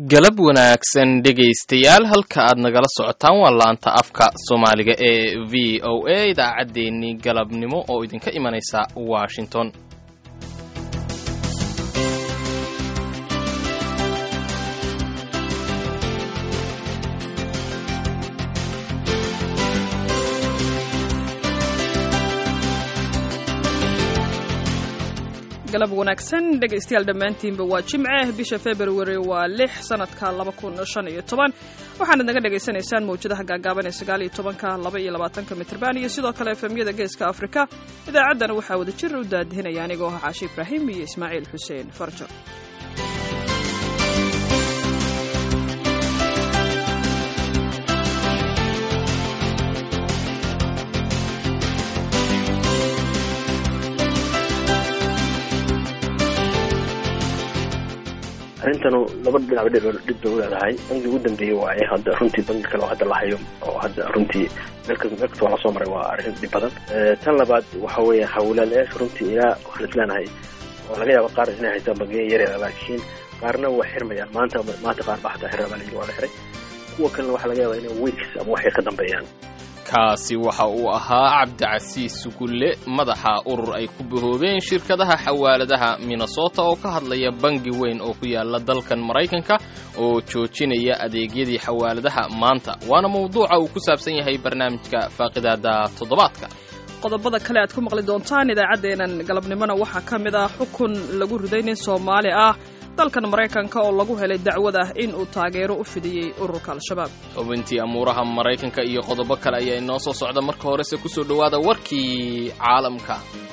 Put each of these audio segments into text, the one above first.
galab wanaagsan dhegaystayaal halka aad nagala socotaan waa laanta afka soomaaliga ee v o a idaacaddeenii galabnimo oo idinka imanaysa washington galab wanaagsan dhegaystayaal dhammaantiinba waa jimce bisha februari waa lix sanadka laba kun shan iyo toban waxaanad naga dhagaysanaysaan mawjadaha gaagaaban ee sagaal iyo tobanka laba iyo labaatanka mitrban iyo sidoo kale efemyada geeska afrika idaacaddana waxaa wada jir u daadihinaya anigoo ah caashi ibraahim iyo ismaaciil xuseen farjo arrintanu laba dhinac dhib bay u leedahay bangi ugu dambeeyey waaye hadda runtii bangi kale oo hadda la hayo oo hadda runtii meel kasta waa lasoo maray waa arrin dhib badan tan labaad waxa weeye hawlaalayaasha runtii ilaa waxaan isleenahay oo laga yaaba qaar inay haystaan bangiya yaryar laakiin qaarna waa xirmayaan maanta maanta qaar baa xataa xirra baa layidhi waa la xiray kuwa kalena waxaa laga yaabaa inay weeks ama wax yar ka dambeeyaan kaasi waxa uu ahaa cabdicasiis sugulle madaxa urur ay ku bahoobeen shirkadaha xawaaladaha minnesota oo ka hadlaya bangi weyn oo ku yaala dalkan maraykanka oo joojinaya adeegyadii xawaaladaha maanta waana mawduuca uu ku saabsan yahay barnaamijka faaqidaada toddobaadka qodobada kale aad ku maqli doontaan idaacaddeenan galabnimona waxaa ka mid ah xukun lagu riday nin soomaali ah dalkan maraykanka oo lagu helay dacwad ah in uu taageero u fidiyey ururka al-shabaab xubintii amuuraha maraykanka iyo qodobo kale ayaa inoo soo socda marka horese ku soo dhowaada warkii caalamka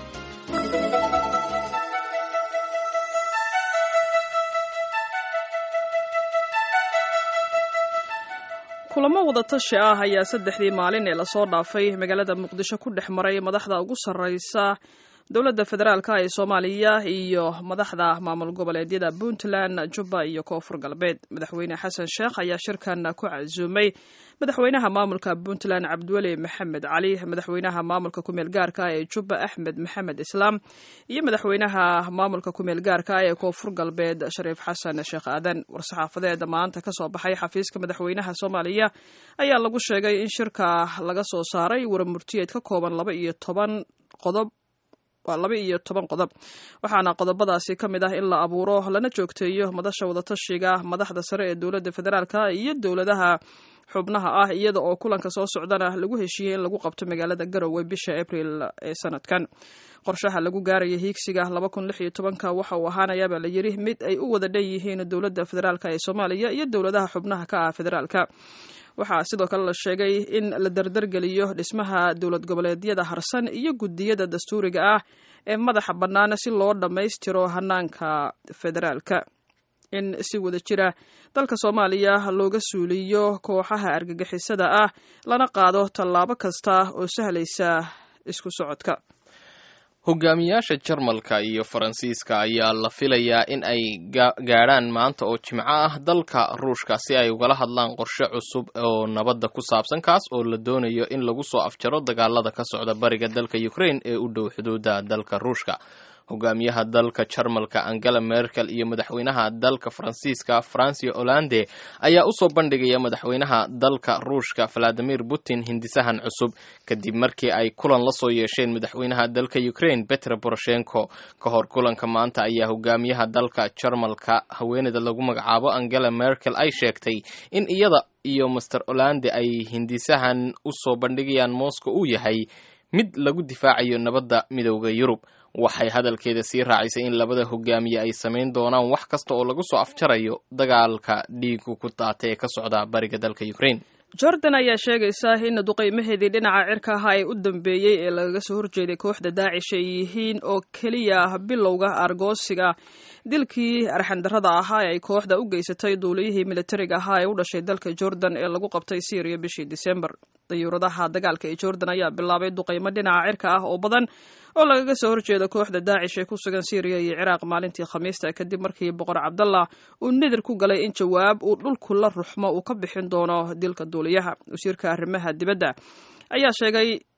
kulamo wadatashi ah ayaa saddexdii maalin ee lasoo dhaafay magaalada muqdisho ku dhex maray madaxda ugu sarraysa dowladda federaalka ee soomaaliya iyo madaxda maamul goboleedyada puntland jubba iyo koonfur galbeed madaxweyne xasan sheekh ayaa shirkan ku casuumay madaxweynaha maamulka puntland cabdiweli maxamed cali madaxweynaha maamulka kumeel gaarka ee jubba axmed maxamed islaam iyo madaxweynaha maamulka kumeel gaarka ee koonfur galbeed shariif xasan sheekh aadan war-saxaafadeed maanta kasoo baxay xafiiska madaxweynaha soomaaliya ayaa lagu sheegay in shirka laga soo saaray waramurtiyeed ka kooban laba iyo toban qodob waa laba iyo toban qodob waxaana qodobadaasi ka mid ah in la abuuro lana joogteeyo madasha wadatashiga madaxda sare ee dowladda federaalka iyo dowladaha xubnaha ah iyada oo kulanka soo socdana lagu heshiiyey in lagu qabto magaalada garowe bisha abril ee sanadkan qorshaha lagu gaaraya hiigsiga laba kun lix iyo tobanka waxa uu ahaanayaabaa la yidhi mid ay u wada dhan yihiin dowladda federaalka ee soomaaliya iyo dowladaha xubnaha ka ah federaalka waxaa sidoo kale la sheegay in la dardargeliyo dhismaha dowlad goboleedyada harsan iyo guddiyada dastuuriga ah ee madaxa bannaan si loo dhammaystiro hanaanka federaalka in si wada jira dalka soomaaliya looga suuliyo kooxaha argagixisada ah lana qaado tallaabo kasta oo sahlaysa isku socodka hogaamiyaasha jarmalka iyo faransiiska ayaa la filayaa in ay gaadhaan maanta oo jimco ah dalka ruushka si ay ugala hadlaan qorshe cusub oo nabadda ku saabsan kaas oo la doonayo in lagu soo afjaro dagaalada ka socda bariga dalka ukraine ee u dhow xuduudda dalka ruushka hogaamiyaha dalka jarmalka angela merkel iyo madaxweynaha dalka faransiiska francia hollande ayaa usoo bandhigaya madaxweynaha dalka ruushka valadimir putin hindisahan cusub kadib markii ay kulan la soo yeesheen madaxweynaha dalka ukraine petro poroshenko ka hor kulanka maanta ayaa hogaamiyaha dalka jarmalka haweeneyda lagu magacaabo angela merkel ay sheegtay in iyada iyo master hollande ay hindisahan usoo bandhigayaan moscow uu yahay mid lagu difaacayo nabadda midooda yurub waxay hadalkeeda sii raacisay in labada hogaamiye ay samayn doonaan wax kasta oo lagu soo afjarayo dagaalka dhiigu ku daata ee ka socda bariga dalka ukraine jordan ayaa sheegaysa in duqaymaheedii dhinaca cirka aha ee u dambeeyey ee lagaga soo horjeeday kooxda daacish ay yihiin oo keliya bilowga argoosiga dilkii arxandarrada ahaa ee ay kooxda u geysatay duuliyihii militariga ahaa ee u dhashay dalka jordan ee lagu qabtay syriya bishii disembar dayuuradaha dagaalka ee jordan ayaa bilaabay duqaymo dhinaca cirka ah oo badan oo lagaga soo horjeedo kooxda daacish ee ku sugan syriya iyo ciraaq maalintii khamiista kadib markii boqor cabdallah uu nidir ku galay in jawaab uu dhulku la ruxmo uu ka bixin doono dilka duuliyaha wasiirka arrimaha dibadda ayaa sheegay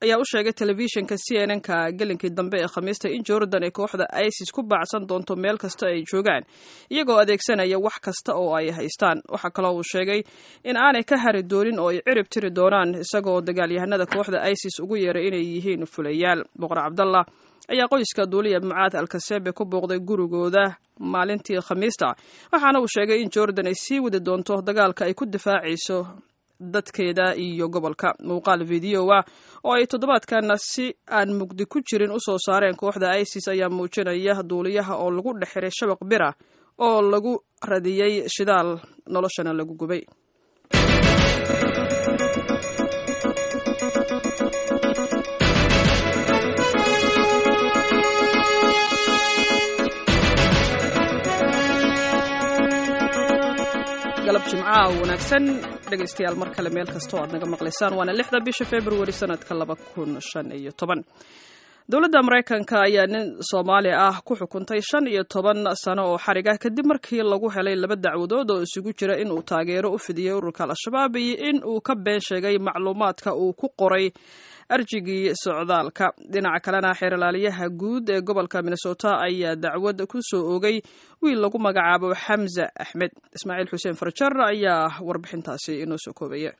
ayaa u sheegay telefishinka c n n ka gelinkii dambe ee khamiista in jordan ay kooxda isis ku baacsan doonto meel kasta ay joogaan iyagoo adeegsanaya wax kasta oo ay haystaan waxaa kaloo uu sheegay in aanay ka hari doonin oo ay cirib tiri doonaan isagoo dagaalyahanada kooxda isis ugu yeeray inay yihiin fulayaal boqor cabdallah ayaa qoyska duuliya mucaad alkasebe ku booqday gurigooda maalintii khamiista waxaana uu sheegay in jordan ay sii wadi doonto dagaalka ay ku difaacayso dadkeeda iyo gobolka muuqaal videoa oo ay toddobaadkana si aan mugdi ku jirin usoo saareen kooxda isis ayaa muujinaya duuliyaha oo lagu dhex xiray shabaq bira oo lagu radiyey shidaal noloshana lagu gubay galab jimcaha wanaagsan dhegaystayaal mar kale meel kasta oo aad naga maqlaysaan waana lixda bisha februari sanadka laba kun shan iyo toban dowladda maraykanka ayaa nin soomaali ah ku xukuntay shan iyo toban sano oo xarig ah kadib markii lagu helay laba dacwadood oo isugu jira in uu taageero u fidiyey ururka al-shabaab iyo in uu ka been sheegay macluumaadka uu ku qoray arjigii socdaalka dhinaca kalena xeerlaaliyaha guud ee gobolka minnesota ayaa dacwad ku soo oogay wiil lagu magacaabo xamza axmed ismaaciil xuseen farjar ayaa warbixintaasi inoo soo koobaya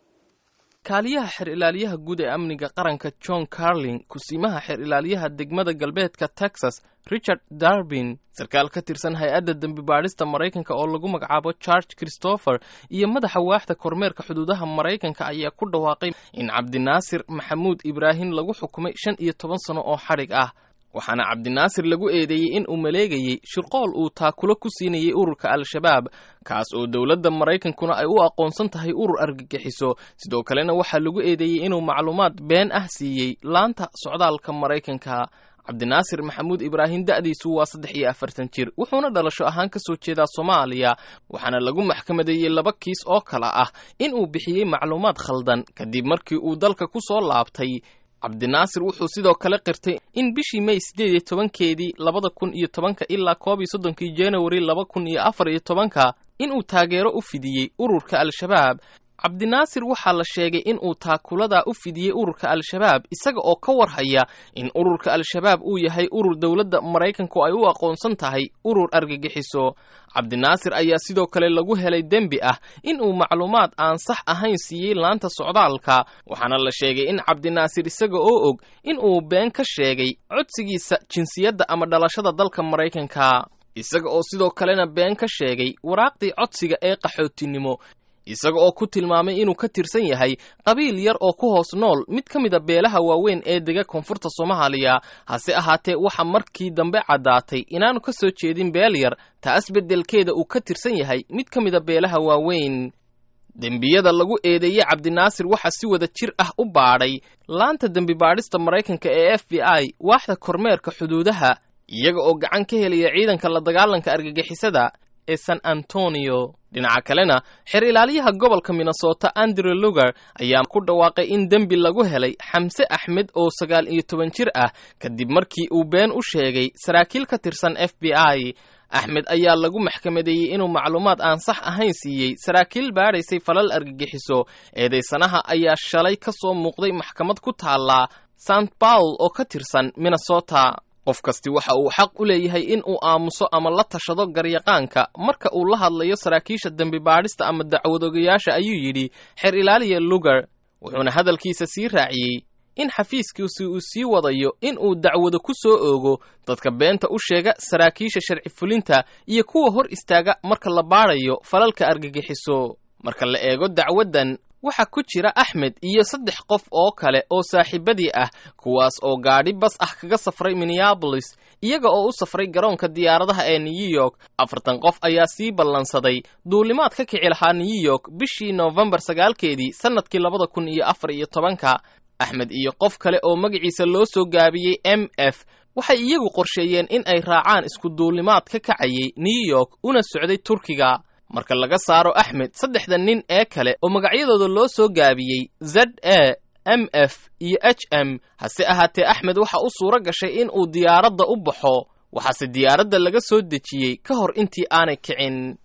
kaaliyaha xeer ilaaliyaha guud ee amniga qaranka john carlin kusiimaha xeer ilaaliyaha degmada galbeedka texas richard darbin sarkaal ka tirsan hay-adda dembi baadhista maraykanka oo lagu magacaabo george christopher iyo madaxa waaxda kormeerka xuduudaha maraykanka ayaa ku dhawaaqay in cabdinaasir maxamuud ibraahim lagu xukumay shan iyo toban sano oo xadhig ah waxaana cabdinaasir lagu eedeeyey in uu maleegayey shirqool uu taakulo ku siinayay ururka al-shabaab kaas oo dowladda maraykankuna ay u aqoonsan tahay urur argagixiso sidoo kalena waxaa lagu eedeeyey inuu macluumaad been ah siiyey laanta socdaalka maraykanka cabdinaasir maxamuud ibraahim da'diisu waa saddex iyo afartan jir wuxuuna dhalasho ahaan ka soo jeedaa soomaaliya waxaana lagu maxkamadeeyey laba kiis oo kale ah in uu bixiyey macluumaad khaldan kadib markii uu dalka ku soo laabtay cabdinaasir wuxuu sidoo kale qirtay in bishii may siddeed iyo tobankeedii labada kun iyo tobanka ilaa koob iyo soddonkii januari laba kun iyo afar iyo tobanka inuu taageero u fidiyey ururka al-shabaab cabdinaasir waxaa la sheegay in uu taakuladaa u fidiyey ururka al-shabaab isaga oo ka warhaya in ururka al-shabaab uu yahay urur dowladda maraykanku ay u aqoonsan tahay urur argagixiso cabdinaasir ayaa sidoo kale lagu helay dembi ah in uu macluumaad aan sax ahayn siiyey laanta socdaalka waxaana la sheegay in cabdinaasir isaga oo og in uu been ka sheegay codsigiisa jinsiyadda ama dhalashada dalka maraykanka isaga oo sidoo kalena been ka sheegay waraaqdii codsiga ee qaxootinimo isaga oo ku tilmaamay inuu ka tirsan yahay qabiil yar oo ku hoos nool mid ka mida beelaha waaweyn ee dega koonfurta soomaaliya hase ahaatee waxaa markii dambe caddaatay inaanu ka soo jeedin beel yar taas beddelkeeda uu ka tirsan yahay mid ka mida beelaha waaweyn dembiyada lagu eedeeyey cabdinaasir waxaa si wada jir ah u baadhay laanta dembi baadhista maraykanka ee f b i waaxda kormeerka xuduudaha iyaga oo gacan ka helaya ciidanka la dagaalanka argagixisada ee san antonio dhinaca kalena xeer ilaaliyaha gobolka minnesota andrew lugar ayaa ku dhawaaqay in dembi lagu helay xamse axmed oo sagaal iyo toban jir ah kadib markii uu been u sheegay saraakiil ka tirsan f b i axmed ayaa lagu maxkamadeeyey inuu macluumaad aan sax ahayn siiyey saraakiil baadhaysay falal argagixiso eedaysanaha ayaa shalay ka soo muuqday maxkamad ku taallaa st paul oo ka tirsan minnesota qof kasti waxa uu xaq u leeyahay in uu aamuso ama la tashado garyaqaanka marka uu la hadlayo saraakiisha dembi baadhista ama dacwadogayaasha ayuu yidhi xeer ilaaliya lugar wuxuuna hadalkiisa sii raaciyey in xafiiskiisi uu sii wadayo in uu dacwado ku soo oogo dadka beenta u sheega saraakiisha sharci fulinta iyo kuwa hor istaaga marka la baadhayo falalka argagixiso marka la eego dacwaddan waxaa ku jira axmed iyo saddex qof oo kale oo saaxiibadii ah kuwaas oo gaadhi bas ah kaga safray minneabolis iyaga oo u safray garoonka diyaaradaha ee new york afartan qof ayaa sii ballansaday duulimaad ka kici lahaa new york bishii noofembar sagaalkeedii sannadkii labada kun iyo afar iyo tobanka axmed iyo qof kale oo magaciisa loo soo gaabiyey m f waxay iyagu qorsheeyeen in ay raacaan isku duulimaad ka kacayay new york una socday turkiga marka laga saaro axmed saddexda nin ee kale oo magacyadooda loo soo gaabiyey z a m f iyo h m hase ahaatee axmed waxa u suuro gashay in uu diyaaradda u baxo waxaase diyaaradda laga soo dejiyey ka hor intii aanay kicin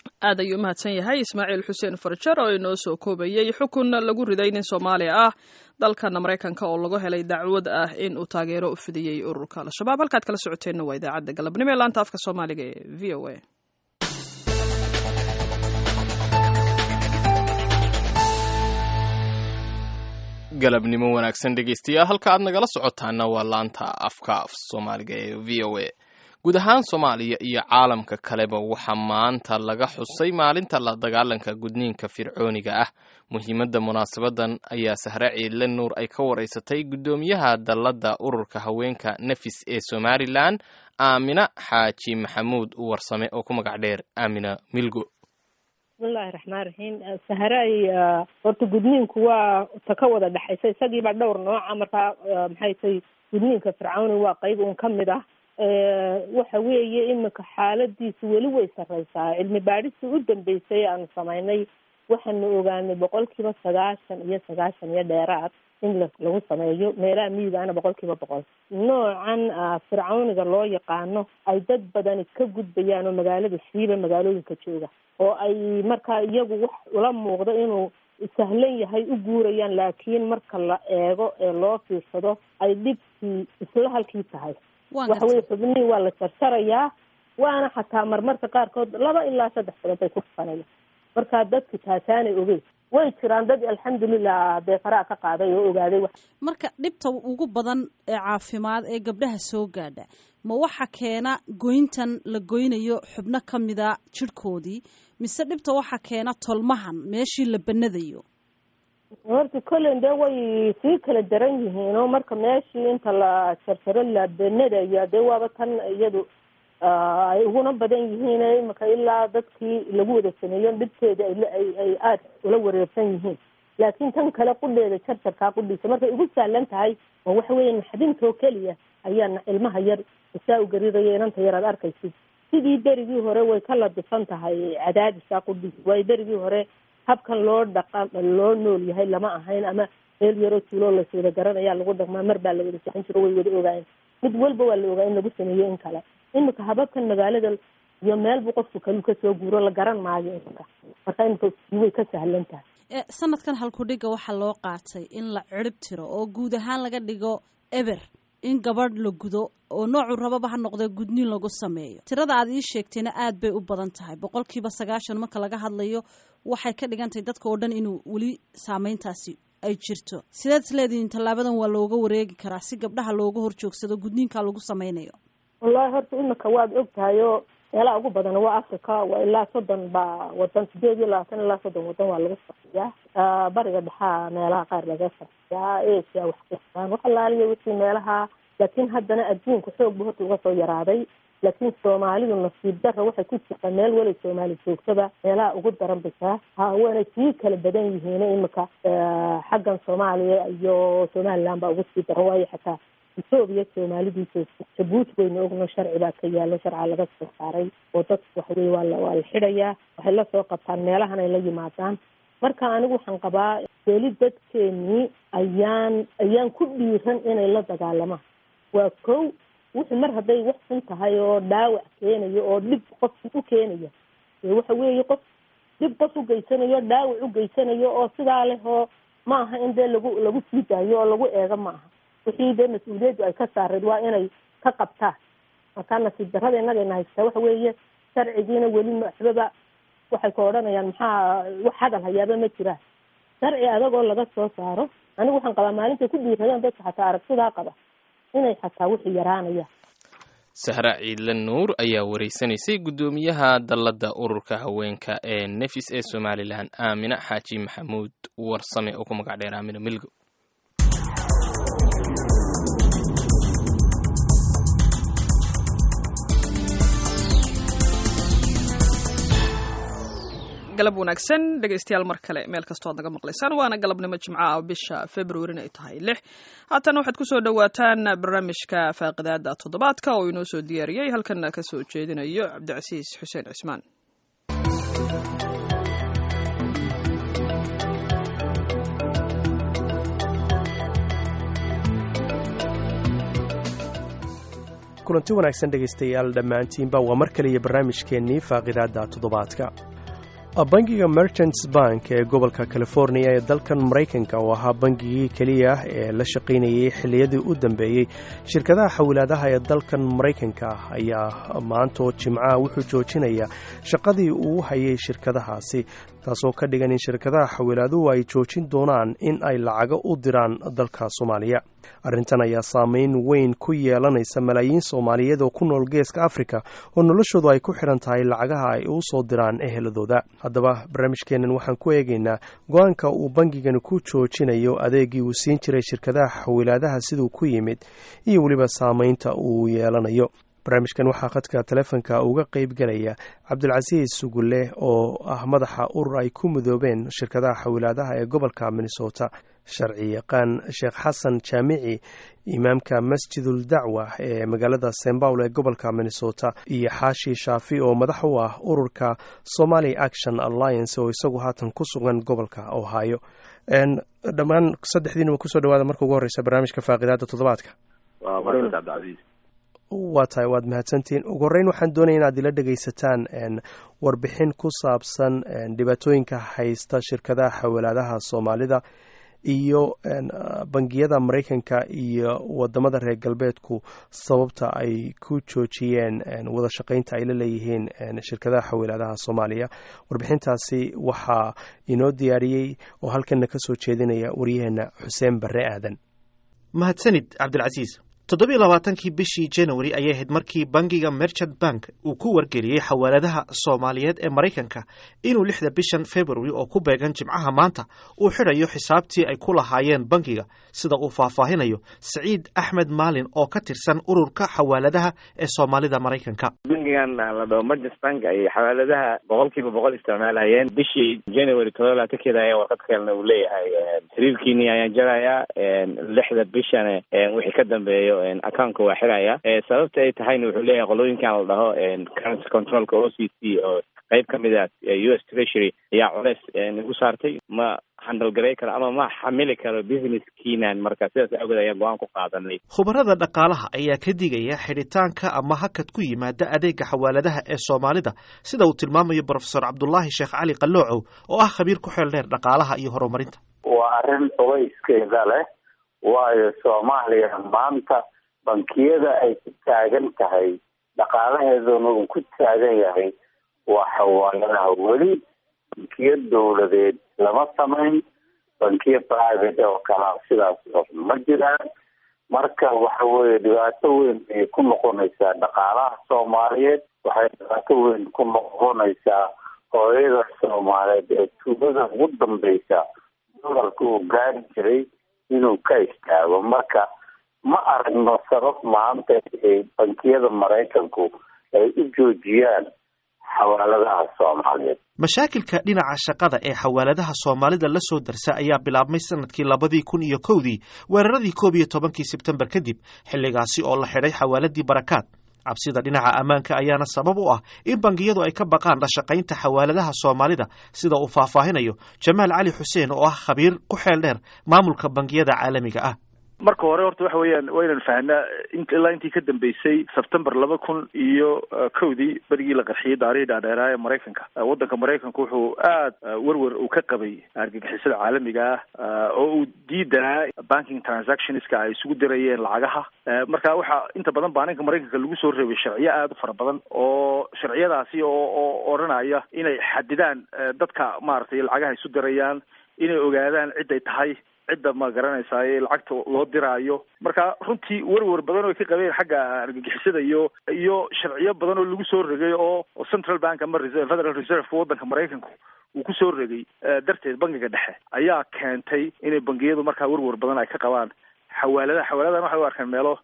aad ayuu umahadsan yahay ismaaciil xuseen farjar oo inoo soo koobayey xukun lagu riday nin soomaali ah dalkana maraykanka oo lagu helay dacwad ah in uu taageero u fidiyey ururka al-shabaab halkaad kala socoteenna waa idaacadda galabnimo ee laanta afka soomaaliga ee v o a galabnimo wanaagsan dhegeystayaal halka aad nagala socotaana waa laanta afka af soomaaliga ee v o a guud ahaan soomaaliya iyo caalamka kaleba waxaa maanta laga xusay maalinta la dagaalanka gudniinka fircooniga ah muhiimadda munaasabadan ayaa sahre ciidle nuur ay ka waraysatay guddoomiyaha dalladda ururka haweenka nafis ee somalilan aamina xaaji maxamuud warsame oo ku magac dheer aamina milgo bismillahi raxmaan raxiim saharay horta gudniinku waa ta ka wada dhexaysa isagiiba dhowr nooca markaa maxay tay gudniinka fircawni waa qeyb un ka mid ah waxa weeye imika xaaladiisu weli way sareysaa cilmi baadhistii u dambeysay aanu samaynay waxaanu ogaanay boqol kiiba sagaashan iyo sagaashan iyo dheeraad in lagu sameeyo meelaha miyigaana boqol kiiba boqol noocan fircawniga loo yaqaano ay dad badani ka gudbayaan oo magaalada siiba magaalooyinka jooga oo ay markaa iyagu wax ula muuqdo inuu sahlan yahay u guurayaan laakiin marka la eego ee loo fiirsado ay dhibkii isla halkii tahay waxa weye xubnihii waa la jarjarayaa waana xataa marmarka qaarkood laba ilaa saddex bilood bay ku dhufanaya marka dadki taasaanay ogeyn way jiraan dad alxamdulilah beefaraa ka qaaday oo ogaaday marka dhibta ugu badan ee caafimaad ee gabdhaha soo gaadha ma waxa keena goyntan la goynayo xubno ka mida jirhkoodii mise dhibta waxa keena tolmahan meeshii la banadayo horta kollen dee way sii kala daran yihiin oo marka meeshii inta la jarjaro la banadayo dee waaba tan iyadu ay uguna badan yihiin imika ilaa dadkii lagu wada sameeyo dhibteeda ay ay aada ula wareersan yihiin laakiin tan kale qudheeda jarjarkaa qudhiisa markay ugu sahlan tahay oo waxa weeye naxdintoo keliya ayaa ilmaha yar isaa u gariraya inanta yar aad arkaysid sidii berigii hore way ka ladifan tahay cadaadisaa qudhiisa waayo berigii hore habkan loo dhaqa loo nool yahay lama ahayn ama meel yaroo tuuloo laswada garanayaa lagu dhaqmaa mar baa la wada sixin jiro way wada ogaayeen mid walba waa la ogaa in lagu sameeyo in kale imika hababkan magaalada iyo meelbu qofku kalu kasoo guuro la garan maayo imika marka imika way ka sahlan tahay sanadkan halkudhiga waxaa loo qaatay in la cirib tiro oo guud ahaan laga dhigo eber in gabadh la gudo oo noocu rababa ha noqdee gudniin lagu sameeyo tirada aad ii sheegtayna aad bay u badan tahay boqolkiiba sagaashan marka laga hadlayo waxay ka dhigan tahay dadka oo dhan inuu weli saameyntaasi ay jirto sideed isleedihiin tallaabadan waa looga wareegi karaa si gabdhaha looga horjoogsado gudniinka lagu sameynayo wallahi horta imika waad og tahay oo meelaha ugu badan waa africa waa ilaa soddon baa wadan sideed iyo labaatan ilaa soddon wadan waa laga farxiyaa bariga dhexaa meelaha qaar laga farxiyaa asia waxkastaan wax alaaliya wixii meelaha laakiin haddana adduunka xoog bu horta uga soo yaraaday laakiin soomaalidu nasiib dara waxay ku jirtaa meel walay soomaali joogtaba meelaha ugu daran bisaa ha waanay sii kala badan yihiin imika xaggan soomaaliya iyo somaliland baa ugu sii daran waayo xataa etoobiya soomaalidii joogta jabuuti wayna ogno sharci baa ka yaalo sharca laga soo saaray oo dadku waxaweye waa la waa la xidhayaa waxay lasoo qabtaan meelahan ay la yimaadaan marka anigu waxaan qabaa weli dadkeenii ayaan ayaan ku dhiiran inay la dagaalamaan waa kow wuxuu mar hadday wax xun tahay oo dhaawac keenayo oo dhib qofki u keenaya waxa weeye qof dhib qof u geysanayo dhaawac u geysanayo oo sidaa leh oo ma aha in dee lagu lagu sii daayo oo lagu eego ma aha wixii dee mas-uuliyaddu ay ka saareed waa inay ka qabtaan markaa nasiib darrada innagayna haystaa waxa weeye sharcigiina weli waxbaba waxay ka odhanayaan maxaa wax hadal hayaaba ma jiraan sharci adagoo laga soo saaro anigu waxaan qabaa maalintay ku dhiiradaan dadka xataa aragtidaa qaba inay xataa wixii yaraanayaan sahra ciidle nuur ayaa wareysanaysay guddoomiyaha dalladda ururka haweenka ee nefis ee somalilan aamina xaaji maxamuud warsame oo ku magac dheer aamina milgo galab wanaagsan dhegaystayaal mar kale meel kastoo ad naga maqlaysaan waana galabnimo jimco ah bisha februarin ay tahay lix haatan waxaad ku soo dhowaataan barnaamijka faaqidaada toddobaadka oo inoo soo diyaariyey halkana ka soo jeedinayo cabdicasiis xuseen cismaan kulanti wanaagsan dhegaystayaal dhammaantiinba waa mar kaliya barnaamijkeennii faaqidaadda toddobaadka bangiga merchants bank ee gobolka california ee dalkan maraykanka oo ahaa bangigii keliya ah ee la shaqaynayay xilliyadii u dambeeyey shirkadaha xawilaadaha ee dalkan maraykanka ayaa maanta oo jimcaha wuxuu joojinaya shaqadii uu hayay shirkadahaasi taasoo ka dhigan in shirkadaha xawilaaduhu ay joojin doonaan in ay lacago u diraan dalka soomaaliya arrintan ayaa saameyn weyn ku yeelanaysa malaayiin soomaaliyeed oo ku nool geeska afrika oo noloshoodu ay ku xidhan tahay lacagaha ay u soo diraan eheladooda haddaba barnaamijkeennan waxaan ku eegaynaa go-aanka uu bangigani ku joojinayo adeegii uu siin jiray shirkadaha xawilaadaha siduu ku yimid iyo weliba saameynta uu yeelanayo barnaamijkan waxaa khadka taleefonka uga qeyb galaya cabdulcasiis sugulle oo ah madaxa urur ay ku midoobeen shirkadaha xawilaadaha ee gobolka minnesota sharci yaqaan sheekh xasan jaamici imaamka masjidul dacwa ee magaalada st paul ee gobolka minnesota iyo xaashi shaafi oo madax u ah ururka somali action alliance oo isagu haatan ku sugan gobolka ohio dhammaan saddexdiinaba kusoo dhawaada marka ugu horeysa barnaamijka faaqidaada toddobaadka waa tahay waad mahadsantihiin ugu horreyn waxaan doonaya inaad ila dhegaysataan warbixin ku saabsan dhibaatooyinka haysta shirkadaha xawalaadaha soomaalida iyo bangiyada maraykanka iyo wadamada reer galbeedku sababta ay ku joojiyeen wada shaqaynta ay la leeyihiin shirkadaha xawilaadaha soomaaliya warbixintaasi waxaa inoo diyaariyey oo halkanna ka soo jeedinaya waryaheena xuseen barre aadan mahadsanid cabdilcasiis toddobiiy labaatankii bishii january ayay ahayd markii bangiga merchant bank uu ku wargeliyey xawaaladaha soomaaliyeed ee maraykanka inuu lixda bishan february oo ku beegan jimcaha maanta uu xidhayo xisaabtii ay ku lahaayeen bangiga sida uu faahfaahinayo siciid axmed maalin oo ka tirsan ururka xawaaladaha ee soomaalida maraykanka bangigan la dhaho merchant bank ay xawaaladaha boqol kiiba boqol isticmaalhayeen bishii january todoba labaatankeeda ayaa warqad kalena uu leeyahay xiriirkiini ayaan jarayaa lixda bishan wixii ka dambeeyo accountka waa xiraya sababta ay tahayna wuxuu leeyahay qolooyinkan la dhaho currency controlka o c c oo qeyb ka mid a u s treasury ayaa culeys igu saartay ma handal garay karo ama ma xamili karo businesskiinan marka sidaas awgeed ayaa go-aan ku qaadanay khubarada dhaqaalaha ayaa ka digaya xidhitaanka ama hakad ku yimaada adeega xawaaladaha ee soomaalida sida uu tilmaamayo brofesor cabdulaahi sheekh cali qaloocow oo ah khabiir ku xeel dheer dhaqaalaha iyo horumarinta waa arrin culayskeeda leh waayo soomaaliya maanta bankiyada ay ku taagan tahay dhaqaalaheeduna uu ku taagan yahay waa xawaaladaha weli bankiyo dowladeed lama samayn bankiyo private oo kalaa sidaas ma jiraan marka waxa weeye dhibaato weyn ayay ku noqonaysaa dhaqaalaha soomaaliyeed waxay dhibaato weyn ku noqonaysaa hooyada soomaaliyeed ee tuulada ugu dambeysa dolarka uu gaari jiray inuu ka istaago marka ma aragno sabab maanta ay bankiyada maraykanku ay u joojiyaan xawaaladaha soomaaliyeed mashaakilka dhinaca shaqada ee xawaaladaha soomaalida la soo darsa ayaa bilaabmay sanadkii labadii kun iyo kowdii weeraradii koob iyo tobankii sebtembar kadib xilligaasi oo la xidhay xawaaladii barakaad cabsida dhinaca ammaanka ayaana sabab u ah in bangiyadu ay ka baqaan la shaqaynta xawaaladaha soomaalida sida uu faahfaahinayo jamaal cali xuseen oo ah khabiir ku xeel dheer maamulka bangiyada caalamiga ah marka hore horta waxa weeyaan waa inaan fahnaa in ilaa intii ka dambeysay sebtembar laba kun iyo kowdii berigii la qarxiyey daarihii dhaadheeraa ee maraykanka waddanka maraykanka wuxuu aad werwer uu ka qabay argagixisada caalamiga ah oo uu diidanaa banking transactionska ay isugu dirayeen lacagaha marka waxaa inta badan baaninka maraykanka lagu soo reebay sharciyo aad u fara badan oo sharciyadaasi oo oo odhanaya inay xadidaan dadka maaragtay lacagaha isu dirayaan inay ogaadaan ciday tahay cidda ma garanaysaay lacagta loo diraayo marka runtii werwer badan oo ka qabeen xagga argagixisada iyo iyo sharciyo badan oo lagu soo regay oo central bank ama federal reserve waddanka maraykanku uu kusoo regay darteed bangiga dhexe ayaa keentay inay bangiyadu markaa werwer badan ay ka qabaan xawaaladaha xawaaladahan waxay u arkaan meelo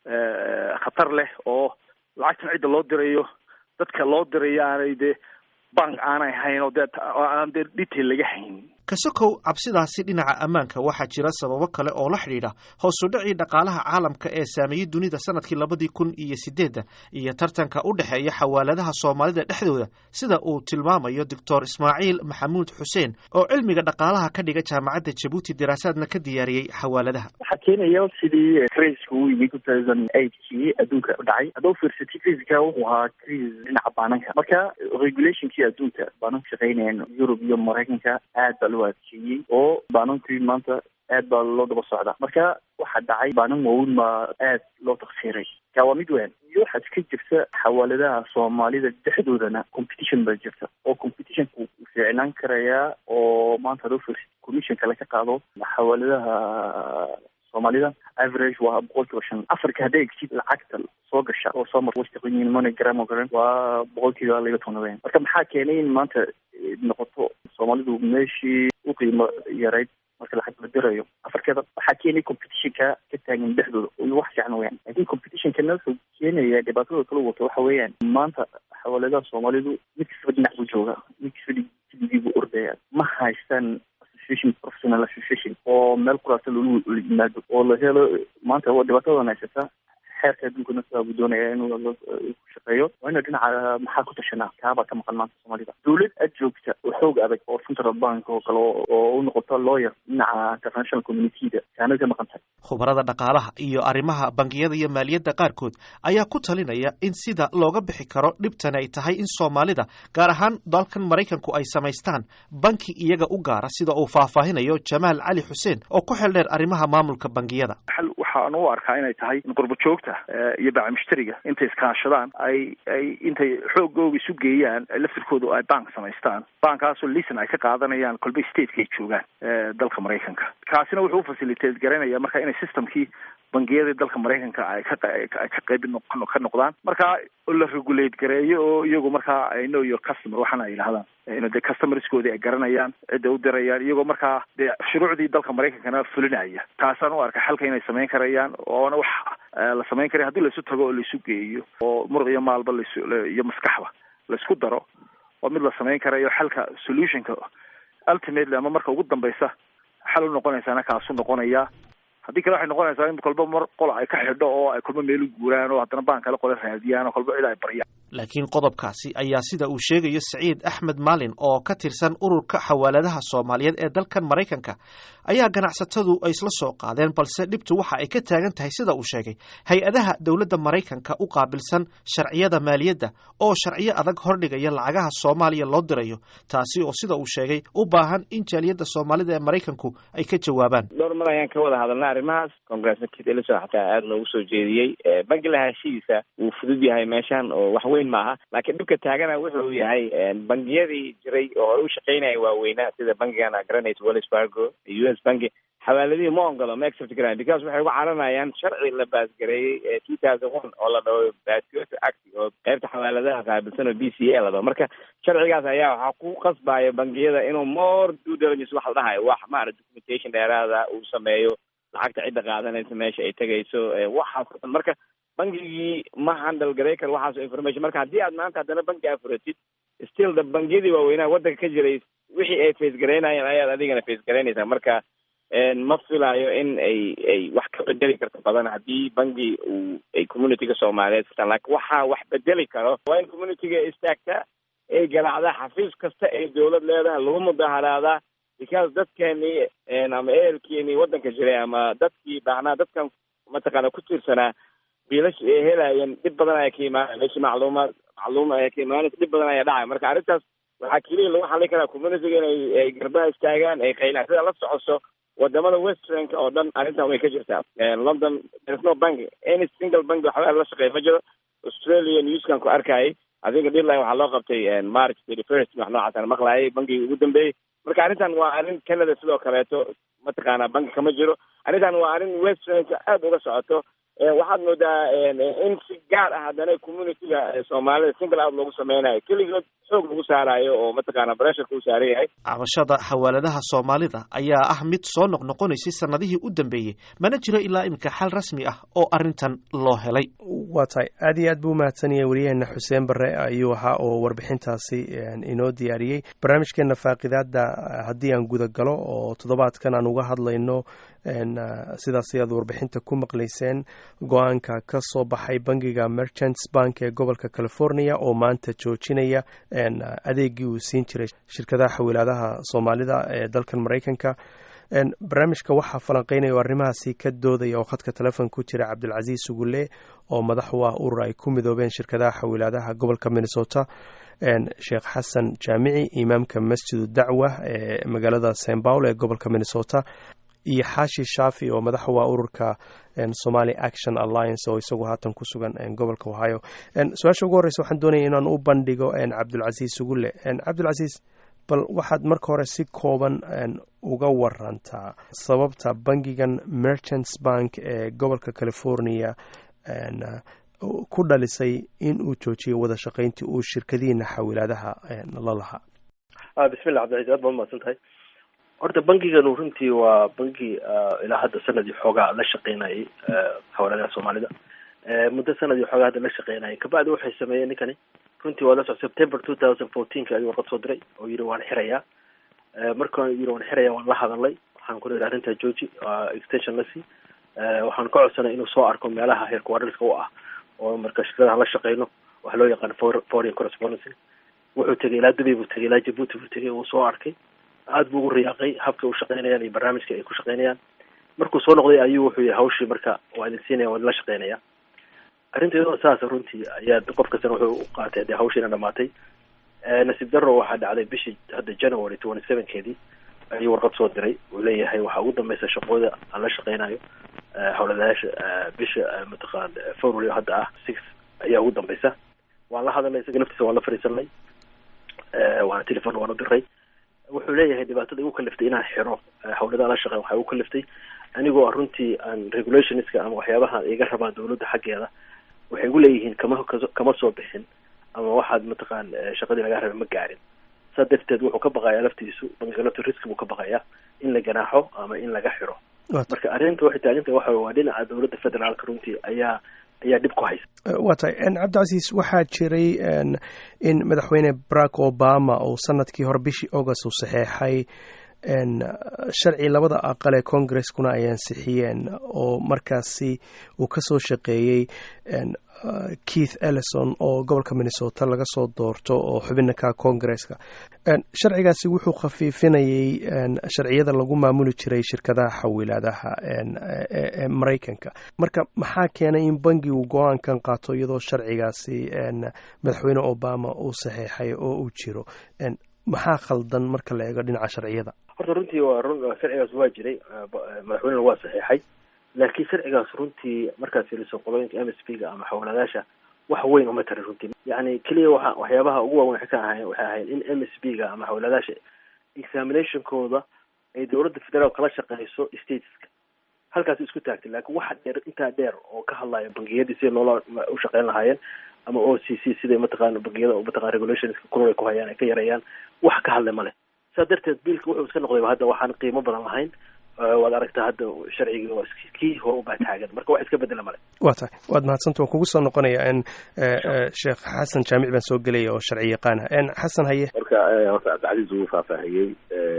khatar leh oo lacagtan cidda loo dirayo dadka loo dirayo aanay dee bank aanay hayn oo dee aan dee detail laga hayn kasokow cabsidaasi dhinaca ammaanka waxaa jira sababo kale oo la xidhiidha hoosudhacii dhaqaalaha caalamka ee saameeyey dunida sanadkii labadii kun iyo sideedda iyo tartanka u dhexeeya xawaaladaha soomaalida dhexdooda sida uu tilmaamayo doctor ismaaciil maxamuud xuseen oo cilmiga dhaqaalaha ka dhiga jaamacadda jabuuti daraasaadna ka diyaariyey xawaaladaha waxaa keenaya sidii criiska uu yimi two thousand eightkii adduunka dhacay haddau fiirsatay criiska wuxuu ahaa criis dhinaca baananka marka regulationkii adduunka baananku shaqeynayaan yurub iyo maraykanka aad baa loo adkeeyey oo baanankii maanta aad baa loo daba socdaa marka waxaa dhacay baanan waaweyn baa aad loo taksiiray ka waa mid weyn iyo waxaad ka jirta xawaaladaha soomaalida dhexdoodana competition baa jirta oo competitionku fiicnaan karayaa oo maanta haduu fiirsat commission kale ka qaado xawaaladaha soomaalida average waa boqol kiiba shan afarka hadday egsid lacagta soo gasha oo soo mar wastaqin monogram oo kale waa boqol kiiba laba toban weyn marka maxaa keenay in maanta noqoto soomaalidu meeshii u qiimo yarayd marka lacag la dirayo afarkeeda waxaa keenay competitionka ka taagan dhexdooda iyo wax fiican weyaan laakiin competitionkana wuxuu keenaya dhibaatada kala wato waxa weeyaan maanta xawaaladaha soomaalidu mid kastaba dhinac buu jooga mid kastaba digii buu ordaya ma haystaan association professional association oo meel kuraasa lolu yimaado oo la helo maanta dhibaatadan haysata xeerka adduunkana sidaa buu doonaya inuu ku shaqeeyo waa ina dhinaca maxaa ku tashanaa kaabaa ka maqan maanta soomaalida dawlad ad joogta oo xoog adag oo central bank oo kale oo u noqoto lawyer dhinaca international communityda kaanad ka maqan tahay khubarada dhaqaalaha iyo arrimaha bangiyada iyo maaliyadda qaarkood ayaa ku talinaya in sida looga bixi karo dhibtani ay tahay in soomaalida gaar ahaan dalkan maraykanku ay samaystaan banki iyaga u gaara sida uu faahfaahinayo jamaal cali xuseen oo ku xel dheer arrimaha maamulka bangiyada waxaan u arkaa inay tahay in qurbo joogta iyo baaca mushtariga intay iskaashadaan ay ay intay xoogooga isu geeyaan laftirkooda ay bank samaystaan bankkaasoo lisan ay ka qaadanayaan kolba stateka ay joogaan dalka maraykanka kaasina wuxuu ufacilitate garanaya marka inay systemkii bangiyadii dalka maraykanka ay ka ka qayb ka noqdaan marka la regulate gareeyo oo iyagu markaa ay know your customer waxaana ay yidhahdaan in de customerskoodii ay garanayaan cidda u dirayaan iyagoo markaa dee shuruucdii dalka maraykankana fulinaya taasaan u arka xalka inay samayn karayaan oona wax la samayn karaya hadii laisu tago oo laisu geeyo oo muruq iyo maalba las iyo maskaxba laisku daro oo mid la samayn karayo xalka solutionka ultimately ama marka ugu dambaysa xal u noqonaysaana kaasu noqonaya haddii kale waxay noqonaysaa in kolba mar qola ay ka xidho oo ay kolba meel u guuraan oo haddana baan kale qola raadiyaan oo kolba cid ay baryaan laakiin qodobkaasi ayaa sida uu sheegayo siciid axmed maalin oo ka tirsan ururka xawaaladaha soomaaliyeed ee dalkan maraykanka ayaa ganacsatadu ay isla soo qaadeen balse dhibtu waxa ay ka taagan tahay sida uu sheegay hay-adaha dowladda maraykanka u qaabilsan sharciyada maaliyadda oo sharciyo adag hordhigaya lacagaha soomaaliya loo dirayo taasi oo sida uu sheegay u baahan in jaaliyadda soomaalida ee maraykanku ay ka jawaabaan dhowr mar ayaan ka wada hadalnay arrimahaas congressna kit elison xataa aada noogu soo jeediyey banki lahaanshihiisa wuu fudud yahay meeshan oo wax weyn maaha laakiin dhibka taagana wuxuu yahay bangiyadii jiray oo hore u shaqeynaya waaweynaa sida bankigan garanaysa wells fargo iyo u s banki xawaaladihii ma ogolo ma accept garaan because waxay uga caranayaan sharci la baasgareeyey ee two thousand one oo la dhaho baasgooto act oo qaybta xawaaladaha qaabilsan oo b c a la dhaho marka sharcigaas ayaa waxaa ku qasbaya bangiyada inuu more due diligence wax la dhahayo wax maarata documentation dheeraada uu sameeyo lacagta cidda qaadanaysa meesha ay tegayso waxaas o dhan marka bangigii ma handle garay karo waxaas information marka haddii aad maanta haddana banki afuratid still the bangiyadii waaweynaha waddanka ka jiray wixii ay face garaynayeen ayaad adigana face garaynaysaa marka ma filayo in ay ay wax ka bedeli karto badan haddii bangi uu ay communityga soomaaliyeed furtaan laakiin waxaa wax bedeli karo waa in communityga istaagtaa ay garaacdaa xafiis kasta ay dawlad leedahay lagu mudaharaadaa because dadkeenii ama ehelkeenii waddanka jiray ama dadkii baahnaa dadkan mataqaana ku tiirsanaa biilash ay helaayeen dhib badan ayaa ka imaanaya meeshii macluumaad macluum ayaa ka imaanaysa dhib badan ayaa dhacaya marka arrintaas waxaa keliya lagu xallin karaa communityga inay ay garbaha istaagaan ay qaylaan sida la socoso wadamada westernka oo dhan arrintan way ka jirtaa london there's no bank any single bank waxba la shaqeeya ma jiro australia newskan ku arkayay adinka deadline waxaa loo qabtay march thirty first wax noocaasaan maqlaayay bankigii ugu dambeeyey marka arrintan waa arrin canada sidoo kaleeto mataqaanaa banki kama jiro arrintan waa arrin westernka aada uga socoto waxaad moodaa in si gaar ah haddana communityga soomaalida single out loogu sameynayo keligood xoog lagu saarayo oo mataqaana bressurka u saaran yahay cabashada xawaaladaha soomaalida ayaa ah mid soo noqnoqonaysay sanadihii u dambeeyey mana jiro ilaa iminka xal rasmi ah oo arrintan loo helay waa tahay aad iyo aad buu umahadsan yahay waryaheena xuseen bare ayuu ahaa oo warbixintaasi inoo diyaariyey barnaamijkeena faaqidaada haddii aan guda galo oo toddobaadkan aan uga hadlayno sidaas ayaad warbixinta ku maqlayseen go-aanka ka soo baxay bangiga merchants bank ee gobolka california oo maanta joojinaya adeegii uu siin jiray shirkadaha xawilaadaha soomaalida ee dalkan maraykanka barnaamijka waxaa falanqeynaya oo arrimahaasi ka doodaya oo khadka telefoon ku jira cabdilcasiis sugulle oo madax u ah urur ay ku midoobeen shirkadaha xawilaadaha gobolka minnesota sheekh xasan jaamici imaamka masjidu dacwa ee magaalada st paul ee gobolka minnesota iyo xaashi shaafi oo madax u ah ururka somali action alliance oo isagu haatan ku sugan gobolka ohio su-aasha ugu horreysa waxaan doonaya inaan u bandhigo cabdulcasiis sugulle cabdulcasiis bal waxaad marka hore si kooban uga warantaa sababta bangigan merchants bank ee gobolka california ku dhalisay in uu joojiyo wada shaqayntii uu shirkadihiina xawilaadaha la lahaa bismillah cabdilcaziz aad baa umahadsan tahay horta bangiganu runtii waa bangi ilaa hadda sanadii xoogaa la shaqeynayay xawaaladaha soomaalida muddo sanadii xoogaa hadda la shaqeynayay kabacdi waxay sameeyeen ninkani runtii waa la soc september two thousand fourteenka ayuu warqad soo diray oo yidhi waan xirayaa markaan yidhi waan xirayaa waan la hadalay waxaan ku leedahay arrintaa georgi extension la sii waxaan ka codsanay inuu soo arko meelaha heerkuwaadhalka u ah oo marka shirkadaha la shaqeyno waxa loo yaqaan foreign correspondency wuxuu tegay ilaa dubay buu tegay ilaa jabuuti buu tegay uu soo arkay aad buu ugu riyaaqay habka u shaqeynayaan iyo barnaamijka ay ku shaqeynayaan markuu soo noqday ayuu wuxuu yihi hawshii marka waa idin siinaya waa idin la shaqeynaya arrinta iyadoo saasa runtii ayaa qof kastana wuxuu u qaatay dee hawshiina dhamaatay nasiib darro waxaa dhacday bishii hadda january twenty sevenkeedii ayuu warqad soo diray uu leeyahay waxaa ugu dambeysa shaqooda aan la shaqeynayo hawladayaasha bisha mataqaan february hadda ah six ayaa ugu dambeysa waan la hadalnay isaga laftiisa waan la fariisanay waana telefon waan u diray wuxuu leeyahay dhibaatada igu kaliftay inaan xiro hawladaha la shaqeyn waxaa igu kaliftay anigoo runtii aan regulationska ama waxyaabaha iga rabaan dawladda xaggeeda waxay igu leeyihiin kama kama soo bixin ama waxaad mataqaan shaqadii lagaa rabay ma gaarin saa darteed wuxuu ka baqayaa laftiisu bangiga lafti riski buu ka baqayaa in la ganaaxo ama in laga xiro marka arrinta waxay taaginta waxa waa dhinaca dawladda federaalka runtii ayaa ayaa dhib ku haysa waa tahay cabdicasiis waxaa jiray in madaxweyne barack obama uu sanadkii hore bishii august uu saxeexay sharci labada aqal ee congreskuna ay ansixiyeen oo markaasi uu ka soo shaqeeyey keith ellison oo gobolka minnesota laga soo doorto oo xubina ka congresska sharcigaasi wuxuu khafiifinayay sharciyada lagu maamuli jiray shirkadaha xawilaadaha ee maraykanka marka maxaa keenay in bangi uu go-aankan qaato iyadoo sharcigaasi madaxweyne obama uu saxeexay oo uu jiro maxaa khaldan marka la eego dhinaca sharciyada horta runtii waa run sharcigaas waa jiray madaxweynena waa saxeexay laakiin sharcigaas runtii markaad fiiriso qolooyinka m s p ga ama xawladaasha wax weyn uma tarin runtii yani keliya waa waxyaabaha ugu waaweyn waxay ka ahayn waxay ahayd in m s p ga ama xawladaasha examinationkooda ay dawladda federaal kala shaqeyso stateska halkaas isku taagtay laakiin waxa dheer intaa dheer oo ka hadlaya bangiyadii sida loola u shaqeyn lahaayeen ama o c c siday mataqaana bangiyada mataqana regulationska kulul ay ku hayaan ay ka yareeyaan wax ka hadlay male saa darteed biilka wuxuu iska noqday hadda waxaan qiimo badan lahayn waad aragtaa hadda sharcigii waa kii hore ubaa taagan marka wax iska bedela male waa tahay waad mahadsanta waan kugu soo noqonaya n sheekh xasan jaamic baan soo gelaya oo sharci yaqaana xasan haye marka horta cabdicasiis uu faahfaahiyey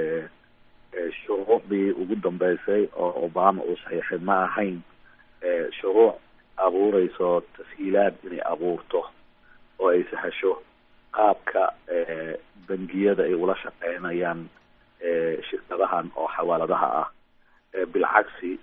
shuruucdii ugu dambeysay oo obama uu saxiixay ma ahayn shuruuc abuureyso tashiilaad inay abuurto oo ay sahasho qaabka bangiyada ay ula shaqeynayaan shirkadahan oo xawaaladaha ah bilcagsi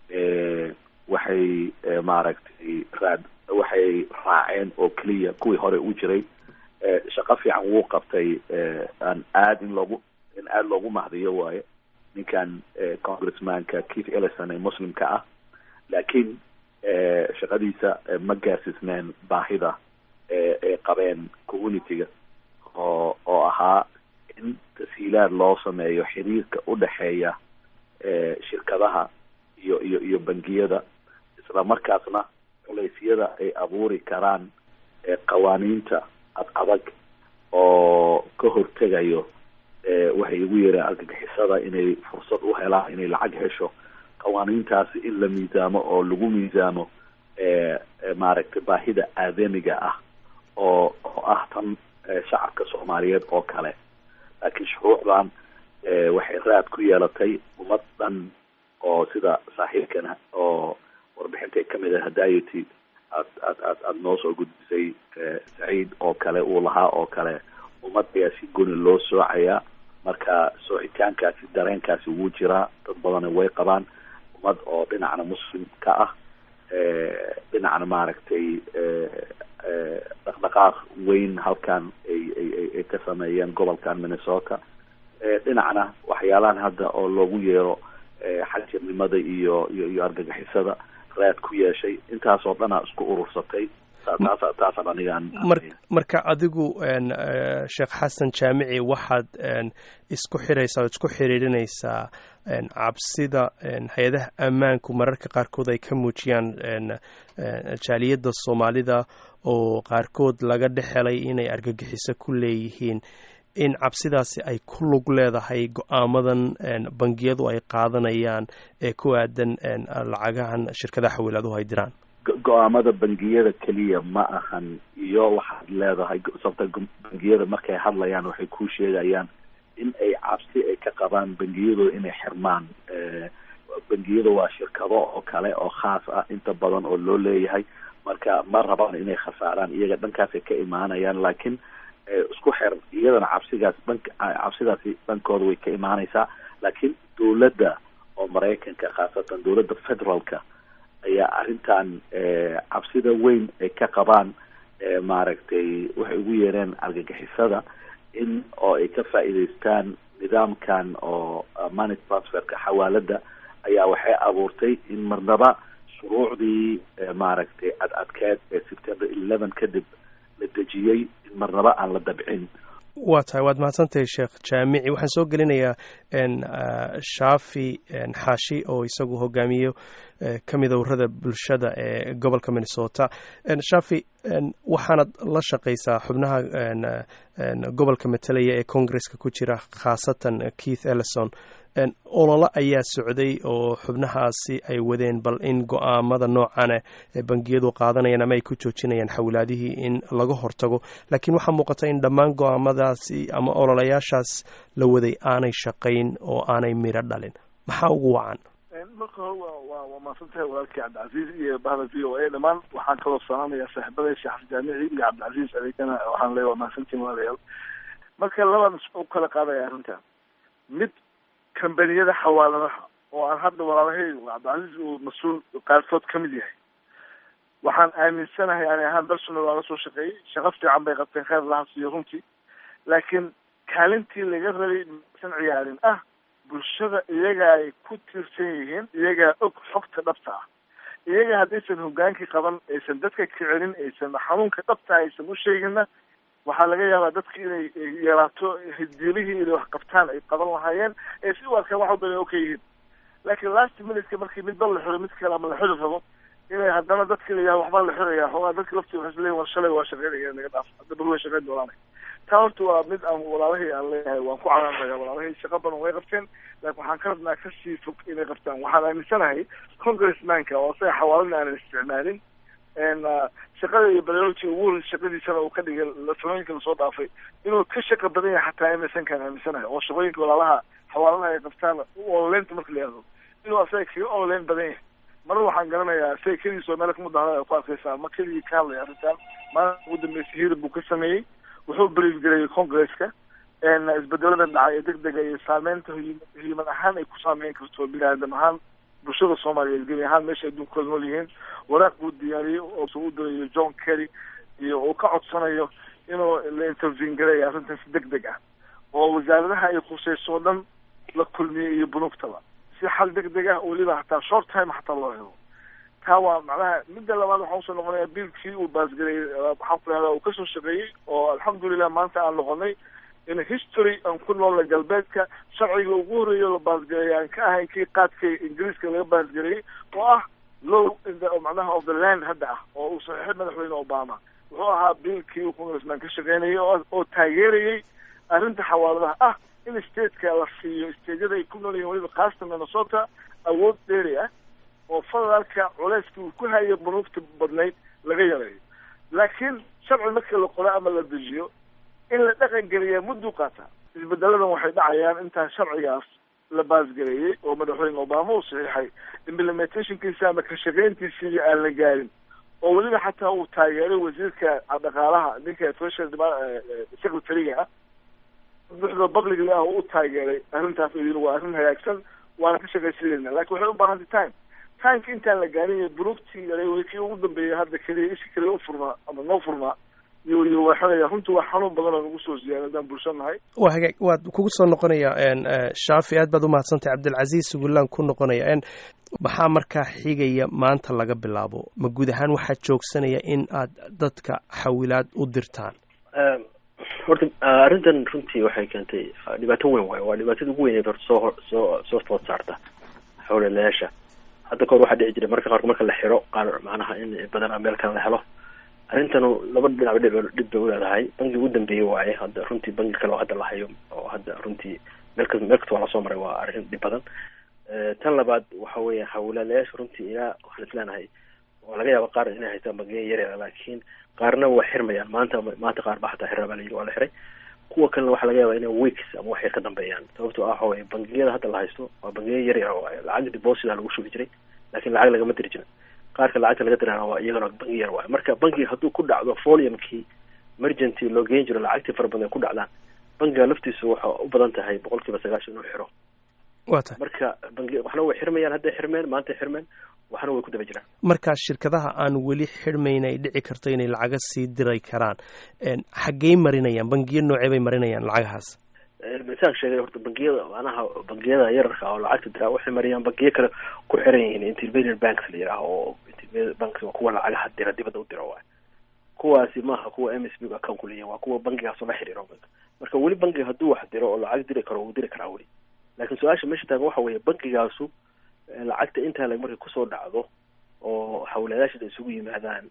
waxay maaragtay raad waxay raaceen oo keliya kuwii hore u jiray shaqo fiican wuu qabtay aan aad in loogu in aada loogu mahdiyo waaye ninkan congressmanka keith ellison ee muslimka ah laakiin shaqadiisa ma gaarsiisneen baahida ay qabeen communityga oo oo ahaa in tashiilaad loo sameeyo xiriirka u dhexeeya shirkadaha iyo iyo iyo bangiyada isla markaasna culeysyada ay abuuri karaan qawaaniinta ad adag oo ka hortegayo waxay igu yeereen argagixisada inay fursad u helaan inay lacag hesho qawaaniintaasi in la miisaamo oo lagu miisaamo maaragtay baahida aadamiga ah oo oo ah tan shacabka soomaaliyeed oo kale laakiin shuruucdan waxay raad ku yeelatay ummad dhan oo sida saaxiibkana oo warbixintay kamid ah hadayety aad aad aad aada noo soo gudbisay saciid oo kale uu lahaa oo kale ummad ayaa si goni loo soocayaa marka soocitaankaasi dareenkaasi wuu jiraa dad badana way qabaan ummad oo dhinacna muslim ka ah dhinacna maaragtay dhaqdhaqaaq weyn halkan ay ay ay ka sameeyeen gobolkan minnesota dhinacna waxyaalahan hadda oo loogu yeero xagjirnimada iyo iyo iyo argagixisada raad ku yeeshay intaasoo dhanaa isku urursatay taasa taasaan anigaan marka adigu sheekh xasan jaamici waxaad isku xiraysaa oad isku xiriirinaysaa cabsida hay-adaha ammaanku mararka qaarkood ay ka muujiyaan jaaliyadda soomaalida oo qaarkood laga dhexelay inay argagixiso ku leeyihiin in cabsidaasi ay ku lug leedahay go-aamadan bangiyadu ay qaadanayaan ee ku aadan lacagahan shirkadaha xawiilaaduhu ay diraan go-aamada bangiyada keliya ma ahan iyo waxaad leedahay sababta bangiyada markay hadlayaan waxay ku sheegayaan in ay cabsi ay ka qabaan bangiyadooda inay xirmaan bangiyada waa shirkado oo kale oo khaas ah inta badan oo loo leeyahay marka ma rabaan inay khasaaraan iyaga dhankaasay ka imaanayaan laakiin isku xer iyadana cabsigaas dhank cabsidaasi dhankooda way ka imaanaysaa laakiin dowladda oo maraykanka khaasatan dowladda federaalka ayaa arrintan cabsida weyn ay ka qabaan maaragtay waxay ugu yeereen argagixisada in oo ay ka faa'iidaystaan nidaamkan oo money transferka xawaalada ayaa waxay abuurtay in marnaba shuruucdii maaragtay ad adkeed ee september eleven kadib la dejiyey in marnaba aan la dabcin waa tahay waad mahadsantahay sheekh jaamici waxaan soo gelinayaa shaafi xaashi oo isagu hogaamiyo ka mida urada bulshada ee gobolka minnesota shaafi waxaanad la shaqaysaa xubnaha gobolka matalaya ee congresska ku jira khaasatan keith ellison ololo ayaa socday oo xubnahaasi ay wadeen bal in go-aamada noocane ee bangiyadu qaadanayaan ama ay ku joojinayaan xawlaadihii in laga hortago laakiin waxaa muuqata in dhammaan go-aamadaasi ama ololayaashaas la waday aanay shaqayn oo aanay miro dhalin maxaa ugu wacan marka hore waa waa maasantahay walaalkii cabdicasiis iyo bahda v o a dhammaan waxaan kaloo salaamayaa saaxiibada sheekh jaamici iyo cabdicasiis adeegana waxaan leeya waa mahadsantiin walaalayaal marka labaan u kala qaadaya arrinta mid kambaniyada xawaaladaha oo aan hadda walaalahay cabdicasiis uu mas-uul qaarkood ka mid yahay waxaan aaminsanahay ani ahaan dalsuna waa la soo shaqeeyey shaqo fiican bay qabteen kheyr laha siiyo runtii laakiin kaalintii laga rabay maysan ciyaarin ah bulshada iyaga ay ku tiirsan yihiin iyagaa og xogta dhabta ah iyaga haddaysan hogaankii qaban aysan dadka kicelin aysan xanuunka dhabta aysan u sheeginna waxaa laga yaabaa dadka inay yaraato hiddiilihii inay wax qabtaan ay qaban lahaayeen ee si u arkaan wax walba inay oka yihiin laakiin last minuteka markii midba la xiro mid kale ama la xiri rabo inay haddana dadka la yidhaha waxbaa la xiraya xoogaa dadka laftii waxay isleeyihin war shalay waa shaqeynaya naga dhaaf hadda bal way shaqeyn doonaan taa horta waa mid aan walaalahii aan leeyahay waan ku canaanaya walaalahii shaqo badan way qabteen laakiin waxaan ka rabnaa kasii fog inay qabtaan waxaan aaminsanahay congressmanka oo isaga xawaalana aanan isticmaalin shaqada iyo barnaamijka ugu horreysay shaqadiisana uu ka dhigay samooyinka lasoo dhaafay inuu ka shaqa badan yahay xataa emersankaan aaminsanahay oo shaqooyinka walaalaha xawaaladaha ay qabtaan ololeynta marka la yihahdo inuu asaga kaga ololeyn badan yahay marar waxaan garanayaa isaga keligiis oo meelo kamudahada ay ku arkaysaa ma keligii ka hadlaya arrintan maalinta ugu dambeysay hiirab buu ka sameeyey wuxuu brief gareeyey congresska isbedelada dhacay ee deg dega iyo saameynta hiiman ahaan ay ku saameyn karto bini aadam ahaan bulshada soomaaliyeed gebi ahaan meesha adduunkooda nool yihiin waraaq buu diyaariyey oo u dirayo john kerry iyo uu ka codsanayo inuu la intervene gareeya arrintan si deg deg ah oo wasaaradaha ay khuseyso o dhan la kulmiyey iyo bunugtaba si xal deg deg ah weliba hataa short time hataa loo helo taa waa macnaha midda labaad waxaa usoo noqonaya biilkii uu baasgareeyey waxaan ku lahdaa uu kasoo shaqeeyey oo alxamdulilah maanta aan noqonay in history aan ku noolna galbeedka sharciga ugu horreeya la baasgareeyay aan ka ahayn kii qaadka ingiriiska laga baasgareeyey oo ah low in the macnaha of the land hadda ah oo uu saxiixay madaxweyne obama wuxuu ahaa biilkii uu congressman ka shaqeynayay oo oo taageerayay arrinta xawaaladaha ah in stateka la siiyo stateyada ay ku nool yihiin weliba khaasatan minnesota awood dheeri ah oo federaalka culeyskii uu ku hayo bunuugta badnayd laga yareeyo laakiin sharci markii la qoro ama la dejiyo in la dhaqan geliyaa mudduu qaataa isbedeladan waxay dhacayaan intaan sharcigaas la baasgareeyey oo madaxweyne obama uu saxiixay implementationkiisa ama ka shaqeyntiisii aan la gaarin oo weliba xataa uu taageeray wasiirka dhaqaalaha ninka treasury secretary-ga ah buxda publicly ah oo u taageeray arrintaas oo yidhi waa arrin hagaagsan waana ka shaqaysanayna lakin waxay u baahantay time timeka intaan la gaarin buruugtii yaray kii ugu dambeeyay hadda keliya ishi keliya u furmaa ama noo furmaa iyo iyo waxanaya runtii waa xanuun badan oo nagu soo ziyaada haddaan bulsho nahay waa hagaag waad kugu soo noqonaya shaafi aad baad umahadsantay cabdilcasiis sugulaan ku noqonaya maxaa markaa xigaya maanta laga bilaabo ma guud ahaan waxaa joogsanaya in aad dadka xawilaad u dirtaan horta arrintan runtii waxay keentay dhibaato weyn waayo waa dhibaatada ugu weyneed horta soo soo soo food saarta xawlalayaasha hadda kahor waxaa dhici jiray marka qaarkood marka la xiro qaar macnaha in badanaa meel kale la helo arrintanu laba dhinac dhib dhib bay uleedahay bangi ugu dambeeyey waaye hadda runtii bangi kale oo hadda la hayo oo hadda runtii meel kas meel kasta waa lasoo maray waa arrin dhib badan tan labaad waxa weeye hawlaalayaasha runtii ilaa waxaan isleenahay waa laga yaaba qaar inay haystaan bangiya yaryara laakiin qaarna waa xirmayaan maanta maanta qaar ba xataa xirra baa layidhi waa la xiray kuwa kalena waxaa laga yaaba inay weeks ama wax yar ka dambeeyaan sababtoo ah waxa weye bangiyada hadda la haysto waa bangiya yaryara waaye lacag deposita lagu shubi jiray laakiin lacag lagama diri jirin qaarka lacagta laga dirana waa iyagana bangi yar waayo marka bangiga hadduu ku dhacdo foliumkii emergency loo geen jiro lacagtii fara badan ay ku dhacdaan bangiga laftiisu waxa u badan tahay boqol kiiba sagaashan inuu xiro waa tahay marka bangi waxna way xirmayaan hadday xirmeen maantay xirmeen waxna way ku daba jiraan markaa shirkadaha aan weli xirmayn ay dhici karto inay lacaga sii diray karaan xaggey marinayaan bangiyo noocee bay marinayaan lacagahaas misaan sheegay horta bangiyada macnaha bangiyada yararka oo lacagta diraa waxay mariyaan bangiyo kale ku xiran yihiin intermediate banks la yidhaaho oo intermediate banks waa kuwa lacagaha dira dibadda u dira waayo kuwaasi maaha kuwa m s b account ku leeyihin waa kuwa bangigaasoo la xiriiro marka weli bangiga hadduu wax diro oo lacag diri karo wuu diri karaa weli laakiin su-aasha meesha taagan waxa weeye bangigaasu lacagta intaa lag markay kusoo dhacdo oo hawlayaasha isugu yimaadaan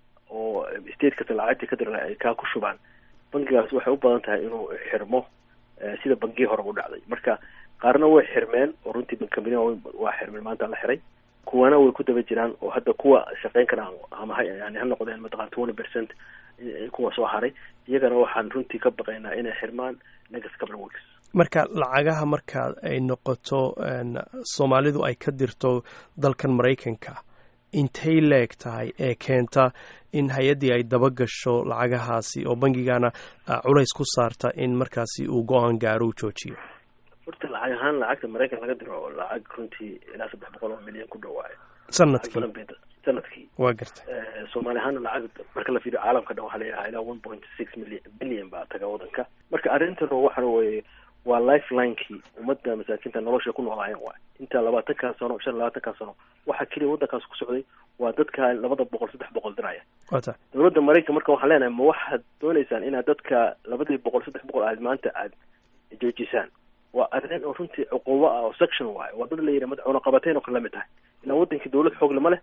oo state kasta lacagtii ka dira ay kaa ku shubaan bangigaas waxay u badan tahay inuu xirmo sida bangii hore u dhacday marka qaarna way xirmeen oo runtii bankambaniya waa xirmeen maanta la xiray kuwana way ku daba jiraan oo hadda kuwa shaqeyn karaan ama ha yani ha noqdeen mataqana twenty percent kuwa soo haray iyagana waxaan runtii ka baqaynaa inay xirmaan next couple of weeks marka lacagaha marka ay noqoto soomaalidu ay ka dirto dalkan maraykanka intay leeg tahay ee keenta in hay-addii ay daba gasho lacagahaasi oo bangigana culays ku saarta in markaasi uu go-aan gaaro u joojiyo horta lacag ahaan lacagta maraykan laga diro lacag runtii ilaa saddex boqol oo milyan ku dhawaayo sanadkii sanadkii waa gartay soomaali ahaana lacag marka la fiiriyo caalamka dhan waxaa layahaa ilaa one point six million billion baa taga wadanka marka arrintan waxa weye waa lifelinekii ummadda masaakiinta nolosha ku noolaayeen waay inta labaatankaa sano shan labaatankaa sano waxaa keliya waddankaas ku socday waa dadka labada boqol saddex boqol diraya wata dowladda maraykan marka waxaan leenahay ma waxaad dooneysaan inaad dadka labadii boqol saddex boqol aad maanta aad joojisaan waa arrin oo runtii cuqubo ah oo section waayo waa dad la yidhi madaxweyne qabateyn oo kale lamid tahay ilaa wadankii dowlad xoog lama leh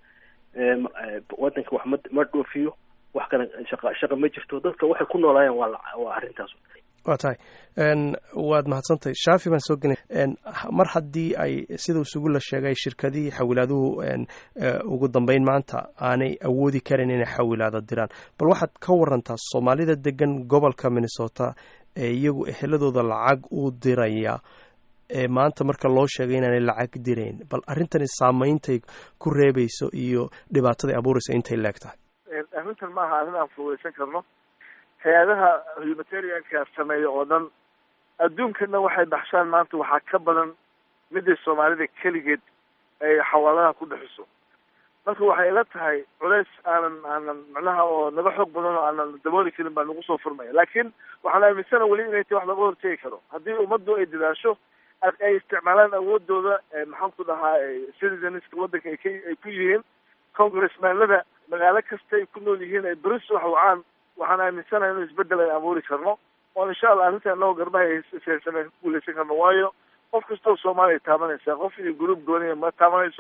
wadanka wax ma ma dhoofiyo wax kale shaqa shaqa ma jirto dadka waxay ku noolaayeen waa waa arrintaas waa tahay waad mahadsantahay shaafi baan soo gelay mar haddii ay sida isugu la sheegay shirkadihii xawilaaduhu ugu dambeyn maanta aanay awoodi karin inay xawilaada diraan bal waxaad ka warantaa soomaalida degan gobolka minnesota ee iyagu eheladooda lacag u diraya ee maanta marka loo sheegay inaanay lacag dirayn bal arrintani saameyntay ku reebayso iyo dhibaataday abuurayso intay leeg tahay arrintan maaha arrin aan fududaysan karno hay-adaha humanitarianka sameeya oo dhan adduunkana waxay baxshaan maanta waxaa ka badan midii soomaalida keligeed ay xawaaladaha ku dhaxiso marka waxay ila tahay culays aanan aanan macnaha oo naga xoog badan oo aanan dabooli karin baa nagu soo furmaya laakiin waxaan aaminsana weli inay tahy wax laga hortegi karo haddii ummaddu ay dadaasho ay isticmaalaan awoodooda maxaan ku dhahaa citizenska waddanka ay ka ay ku yihiin congressmanlada magaalo kasta ay ku nool yihiin ay beris wax wacaan waxaan aaminsanahay inuu isbedel ay abuuri karno oo insha allah arrinta inagoo garbaha seysan ku guuleysan karno waayo qof kastoo soomaaliya taabanaysa qof iyo gruub gooniya ma taabanayso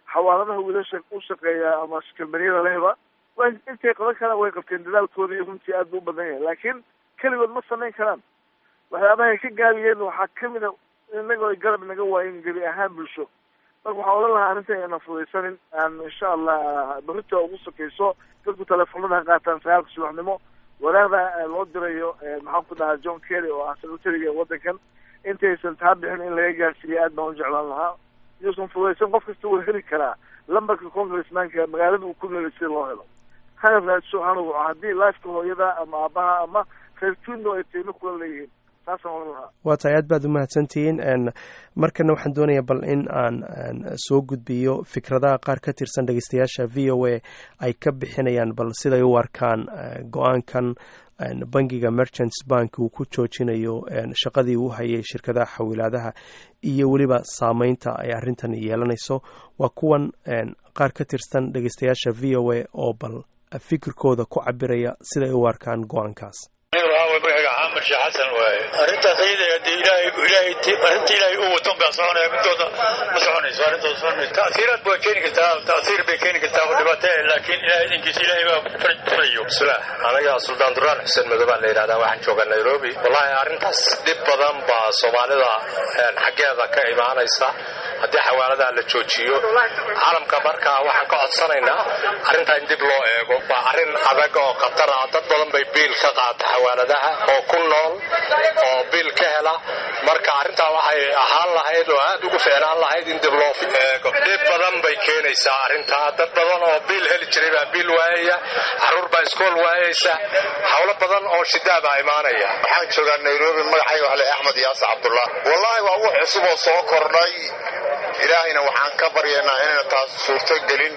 xawaaladaha wiilasha u shaqeeya ama kalbaniyada lehba wa intay qaban karaan way qabteen dadaalkooda iyo runtii aad bu u badan yahay laakiin keligood ma samayn karaan waxyaabahay ka gaabiyeen waxaa kamid a inagoo ay garab naga waayen gebi ahaan bulsho marka waxaan odhan lahaa arrintan ayna fudaysanin aan insha allah berita ugu sokeyso dadku teleefonada ha qaataan sagaalka subaxnimo waraaqda loo dirayo maxaan ku dhahaa john kerry oo ah secretariga wadankan intaysan taa bixin in laga gaarsiiya aad baan u jeclaan lahaa iyuusan fudaysan qof kasta wuu heli karaa lambarka congressmanka magaalada uu ku noolay si loo helo hana raadso hana waco haddii lifeka hooyada ama aabaha ama reer tundo ay tayno kula leeyihiin taasaan odhan lahaa waa tahay aad baad u mahadsantihiin markana waxaan doonayaa bal in aan soo gudbiyo fikradaha qaar ka tirsan dhegeystayaasha v o a ay ka bixinayaan bal siday u arkaan go-aankan bangiga merchants bank uu ku joojinayo shaqadii uu hayay shirkadaha xawilaadaha iyo weliba saameynta ay arrintan yeelanayso waa kuwan qaar ka tirsan dhegeystayaasha v o a oo bal fikirkooda ku cabiraya siday u arkaan go-aankaas maxamed sheekh xasan waaye arrintaas iyada dee ilaahay ilaahay arrinta ilaahay u waton baa soconaya midooda ma soconayso arrintooda soconayso ta'siiraad bay keeni kartaa ta'siir bay keeni kartaa oo dhibaato eh laakiin ilaahay idinkiisa ilaahay baa faraj furayo bismillah anaga suldaan duraan xuseen madow baa la yidhahdaa waxaan joogaa nairobi wallahi arrintaas dhib badan baa soomaalida xaggeeda ka imaanaysa haddii xawaaladaha la joojiyo caalamka markaa waxaan ka codsanaynaa arrintaa in dib loo eego waa arrin adag oo khatar ah dad badan bay biil ka qaata xawaaladaha oo ku nool oo biil ka hela marka arrintaa waxay ahaan lahayd oo aad ugu fiicnaan lahayd in dib loo eego dhib badan bay keenaysaa arrintaa dad badan oo biil heli jiray baa biil waayaya caruur baa iskool waayaysa howlo badan oo shidaa baa imaanaya waxaan joogaa nairobi magacayga waxle axmed yaasa cabdullah wallaahi waa wax cusub oo soo kordhay ilaahayna waxaan ka baryaynaa inayna taas suurto gelin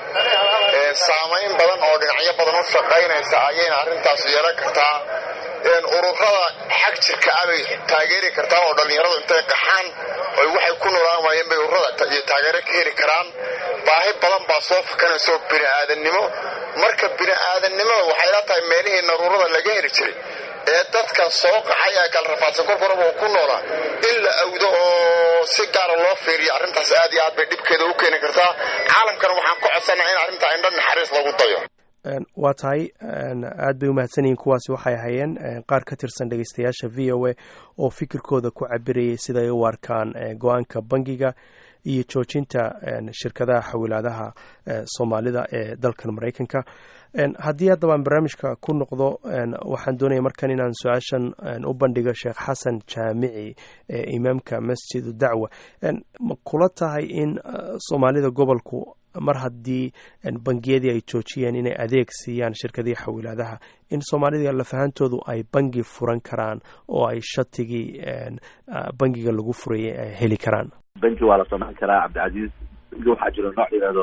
saamayn badan oo dhinacyo badan u shaqaynaysa ayayna arrintaas yeelan kartaa ururada xag jirka ah bay taageeri kartaa oo dhallinyaradu intay qaxaan oy waxay ku noolaan waayeen bay ururada iyo taageero ka heli karaan baahi badan baa soo fakanayso bini'aadannimo marka bini'aadannimada waxay la tahay meelihii naruurada laga heli jiray ee dadka soo qaxay ee kala rafaadsan korkoraba oo ku noolaa in la awdo oo si gaara loo fiiriyo arrintaas aad iyo aad bay dhibkeeda u keeni kartaa caalamkana waxaan ka codsanaa in arrintaa indho naxariis lagu dayo waa tahay aad bay umahadsan yihiin kuwaasi waxay ahayeen qaar ka tirsan dhegeystayaasha v o a oo fikirkooda ku cabirayay siday u arkaan go-aanka bangiga iyo joojinta shirkadaha xawilaadaha soomaalida ee dalkan maraykanka haddii haddaba aan barnaamijka ku noqdo waxaan doonaya markan inaan su-aashan u bandhigo sheekh xasan jaamici ee imaamka masjidu dacwa ma kula tahay in soomaalida gobolku mar haddii bangiyadii ay joojiyeen inay adeeg siiyaan shirkadihii xawilaadaha in soomaalida lafahantoodu ay bangi furan karaan oo ay shatigii bangiga lagu furayay ay heli karaan banki waa la samayn karaa cabdicasiis banki waxaa jiro nooc yidhahdo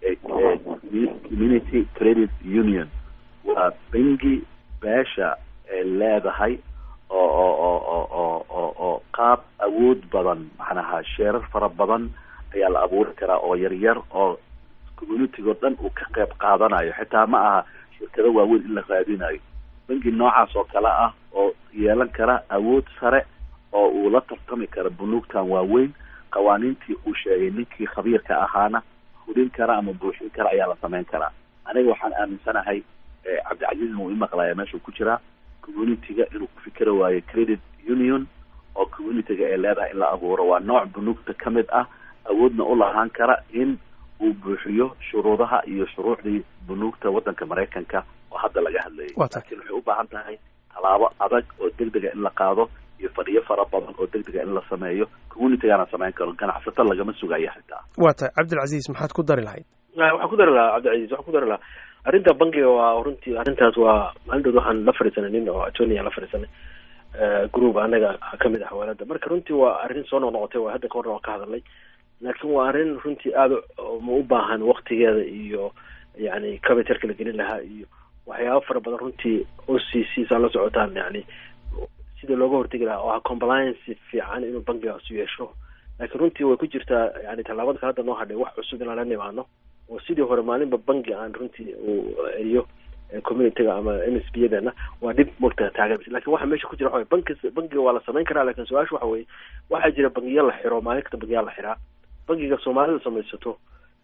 community credit union waa bangi beesha ay leedahay oo oo oo oo oo oo oo qaab awood badan macnaha sheerar fara badan ayaa la abuuri karaa oo yar yar oo communitigo dhan uu ka qayb qaadanayo xitaa ma aha shirkado waaweyn in la raadinayo bangi noocaas oo kale ah oo yeelan kara awood sare oo uu la tartami karo bunuugtan waaweyn qawaaniintii uu sheegay ninkii khabiirka ahaana hudin kara ama buuxin kara ayaa la samayn karaa aniga waxaan aaminsanahay cabdicasiis wuu imaqlaya meeshuu ku jiraa communitiga inuu ku fikeri waayo credit union oo communitiga ay leedahay in la abuuro waa nooc bunuugta ka mid ah awoodna u lahaan kara in uu buuxiyo shuruudaha iyo shuruucdii bunuugta waddanka maraykanka oo hadda laga hadlayay laakiin waxay u baahan tahay tallaabo adag oo degdega in la qaado iyo fadhiyo fara badan oo degdega in la sameeyo communitigaana samayn karo ganacsato lagama sugayo xitaa waa tahay cabdilcasiis maxaad ku dari lahayd waxaan ku dari lahaa cabdilcasiis waxaan ku dari lahaa arrinta bankiga waa runtii arrintaas waa maalintood waxaan la fadhiisanay nin oo attorney la fadhiisanay group anaga kamid ah xawaalada marka runtii waa arrin soo noqnoqotay waa hadda ka horna waan ka hadalnay laakiin waa arrin runtii aada ma u baahan waktigeeda iyo yani capitalka la gelin lahaa iyo waxyaaba fara badan runtii o c c saa la socotaan yani sida looga hortegi lahaa oo ah compliance fiican inuu bankigaas yeesho laakiin runtii way ku jirtaa yani tallaabada ka hadda noo hadhay wax cusub inaan la nimaano oo sidii hore maalinba banki aan runtii uu celiyo communityga ama m s b yadeena waa dhib mogta taagan lakin waxa meesha ku jira waxa banki bankiga waa la samayn karaa lakin su-aasha waxa weye waxaa jira bangiya la xiro maalin kasta bangiyaa la xiraa bankiga soomaalida samaysato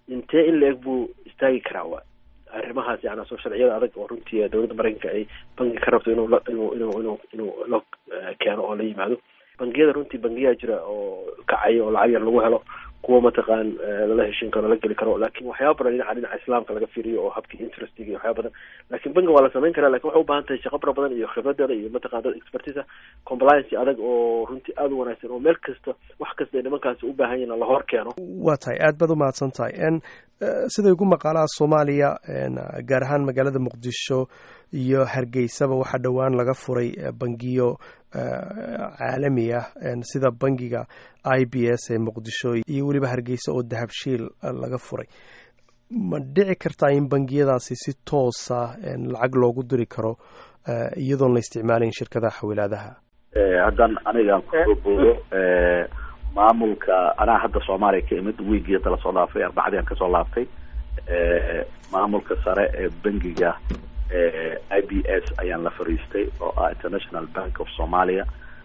intee in la eg buu istaagi karaa wa arrimahaas yani soo sharciyada adag oo runtii dowladda maraykanka ay bangi ka rabto inuu inuu inuu inuu inuu la keeno oo la yimaado bangiyada runtii bangiyaa jira oo kacaya oo lacag yar lagu helo kuwa mataqaan lala heshin karo lala geli karo laakiin waxyaaba badan dhinaca dhinaca islaamka laga fiiriyo oo habkii interestiga iyo waxyaaba badan laakiin bangi waa la samayn karaa lakin waxay u baahan tahay shaqo fara badan iyo khibradeeda iyo mataqan dad expertisa compliance adag oo runtii aada u wanaagsan oo meel kasta wax kasta ay nimankaasi u baahan yihin la hor keeno waa tahay aad baad umahadsan tahay n siday ugu maqaalaha soomaaliya gaar ahaan magaalada muqdisho iyo hargeysaba waxaa dhowaan laga furay bangiyo caalami ah sida bangiga i b s ee muqdisho iyo weliba hargeysa oo dahabshiil laga furay ma dhici kartaa in bangiyadaasi si toosa lacag loogu diri karo iyadoon la isticmaalayn shirkadaha xawilaadaha haddaan anigaan kusoo boodo maamulka anaa hadda soomaaliya ka imid wiigii hadda lasoo dhaafay arbacadii aan kasoo laabtay maamulka sare ee bangiga i b s ayaan la fariistay oo ah international bank of somalia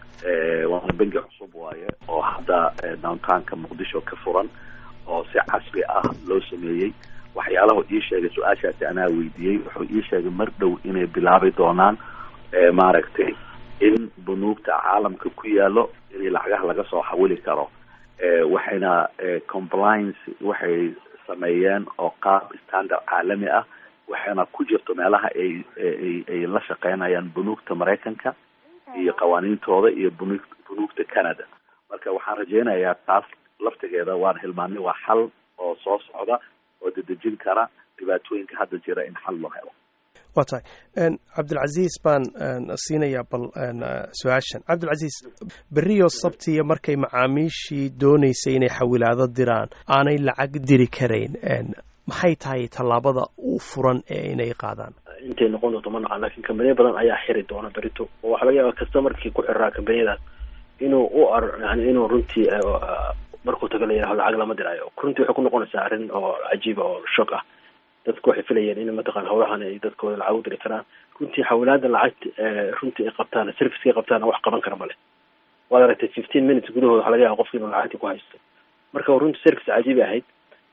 waana bangi cusub waaye oo hadda downtownka muqdisho ka furan oo si casri ah loo sameeyey waxyaalahu ii sheegay su-aashaasi anaa weydiiyey wuxuu ii sheegay mar dhow inay bilaabi doonaan maaragtay in bunuugta caalamka ku yaalo in lacagaha laga soo xawili karo waxayna compliance waxay sameeyeen oo qaab standard caalami ah waxayna ku jirto meelaha ay ay ay la shaqeynayaan bunuugta maraykanka iyo qawaaniintooda iyo bunu bunuugta canada marka waxaan rajeynayaa taas laftigeeda waan hilmaanay waa xal oo soo socda oo dedejin kara dhibaatooyinka hadda jira in xal loo helo waa tahay cabdilcaziis baan siinayaa bal su-aashan cabdilcaziis beriyo sabtiya markay macaamiishii dooneysay inay xawilaado diraan aanay lacag diri karayn maxay tahay tallaabada u furan ee inay qaadaan intay noqon doonto ma naqan lakin kambaniya badan ayaa xiri doona berito oo waxaa laga yaaba customarkii ku xiraa kambaniyadaas inuu u ar yani inuu runtii markuu tago la yidhaho lacag lama diraayo runtii waxay ku noqonaysaa arrin oo cajiiba oo shock ah dadku waxay filayeen in mataqan hawlahan ay dadkooda lacag u diri karaan runtii xawilaada lacagta runtii ay qabtaan serviceka ay qabtaan wax qaban kara male waad aragtay fifteen minutes gudahooda waxaa laga yaaba qofki inuu lacagtii ku haysto marka runtii service cajiibi ahayd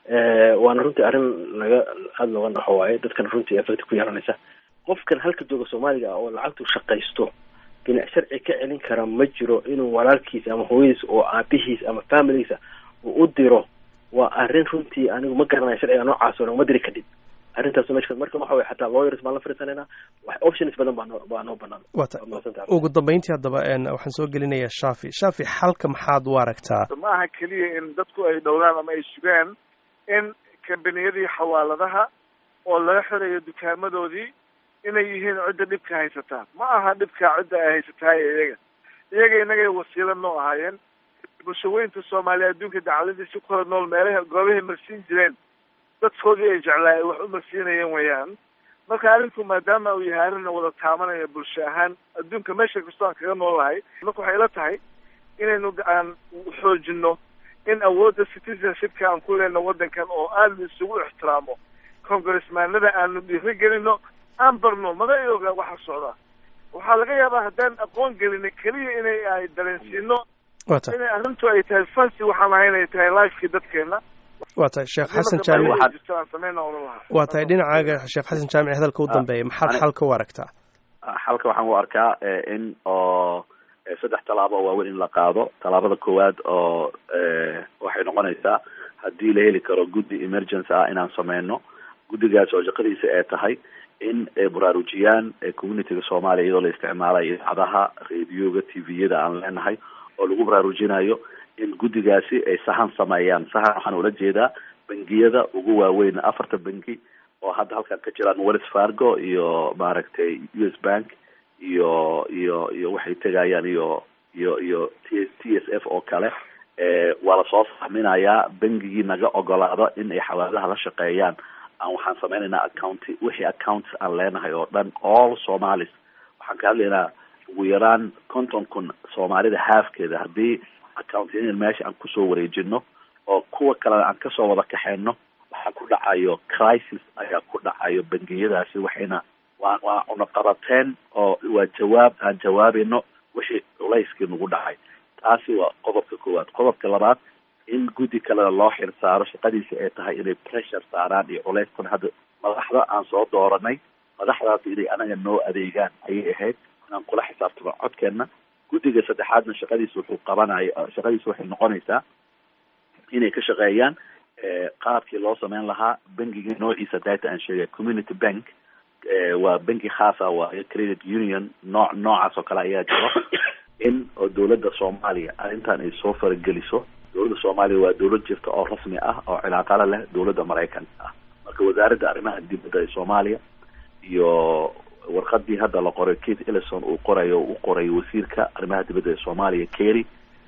waana runtii arrin laga aada looga naxo waaye dadkana runtii effect ku yeelanaysa qofkan halka jooga soomaaliga ah oo lacagtu shaqaysto binac sharci ka celin kara ma jiro inuu walaalkiis ama hooyadiis oo aabihiis ama familigiisa uu u diro waa arrin runtii anigu ma garanayo sharciga noocaas oo dhan ma diri kadib arrintaas meesha marka waxa way xataa lawyers baan la fariisanaynaa wax options badan baa noo baa noo banaan wata ugu dambeyntii haddaba waxaan soo gelinayaa shafi shafi xalka maxaad u aragtaa ma aha keliya in dadku ay dhowraan ama ay sugaan in kambaniyadii xawaaladaha oo laga xirayo dukaamadoodii inay yihiin cidda dhibka haysataa ma aha dhibkaa cidda ay haysataa iyaga iyaga inagay wasiilo noo ahaayeen bulshaweynta soomaaliya adduunka dacaladiisi ku kala nool meelaha goobahay marsiin jireen dadkoodii ay jeclaa ay wax u marsiinayeen weeyaan marka arrinku maadaama uu yahay arrin wada taabanaya bulsho ahaan adduunka meesha kastoo aan kaga noolahay marka waxay la tahay inaynu aan xoojino in awoodda citizenshipka aan ku leenno waddankan oo aada isugu ixtiraamo congressmaanada aanu dhiiri gelino aan barno mada oga waxa socda waxaa laga yaabaa haddaan aqoon gelina keliya inay ay dareensiino inay arrintu ay tahay fancy waxaan ahay inay tahay lifekii dadkeena waa tahay sheekh xasan jaamic waa tahay dhinacaaga sheekh xasan jaamic hadalka u dambeeya maxaad xalka u aragtaa xalka waxaan u arkaa in oo saddex tallaabo oo waaweyn in la qaado tallaabada koowaad oo waxay noqonaysaa haddii la heli karo guddi emergency ah inaan sameyno guddigaas oo shaqadiisa ay tahay in ay baraarujiyaan communityga soomaaliya iyadoo la isticmaalayo idaacadaha radioga t v-yada aan leenahay oo lagu baraarujinayo in guddigaasi ay sahan sameeyaan sahan waxaan ula jeedaa bangiyada ugu waaweyn afarta bangi oo hadda halkan ka jiraan wells fargo iyo maaragtay u s bank iyo iyo iyo waxay tegayaan iyo iyo iyo t t s f oo kale waa lasoo fahminayaa bangigii naga ogolaado in ay xawaalaha la shaqeeyaan aan waxaan sameynaynaa accounti wixii accounts aan leenahay oo dhan all somalis waxaan ka hadlaynaa ugu yaraan konton kun soomaalida haafkeeda haddii accountin meesha aan kusoo wareejino oo kuwa kalena aan kasoo wada kaxeyno waxaa ku dhacayo crisis ayaa ku dhacayo bangiyadaasi waxayna waa waa cunaqabateen oo waa jawaab aan jawaabayno wixii culayskii nagu dhacay taasi waa qodobka koowaad qodobka labaad in guddi kalena loo xil saaro shaqadiisa ay tahay inay pressure saaraan iyo culays kun hadda madaxda aan soo dooranay madaxdaas inay anaga noo adeegaan ayay ahayd inaan kula xisaabtamo codkeenna guddiga saddexaadna shaqadiisa wuxuu qabanaya shaqadiisa waxay noqonaysaa inay ka shaqeeyaan qaabkii loo sameyn lahaa bankiga noociisa data aan sheegay community bank waa banki khaasa waayo credit union nooc noocaas oo kale ayaa jiro in oo dowladda soomaaliya arrintan ay soo farageliso dowladda soomaaliya waa dowlad jirta oo rasmi ah oo cilaaqala leh dowladda maraykanka ah marka wasaaradda arrimaha dibadda ee soomaaliya iyo warqadii hadda la qoray kate ellison uu qorayo u qoray wasiirka arrimaha dibadda ee soomaaliya kerry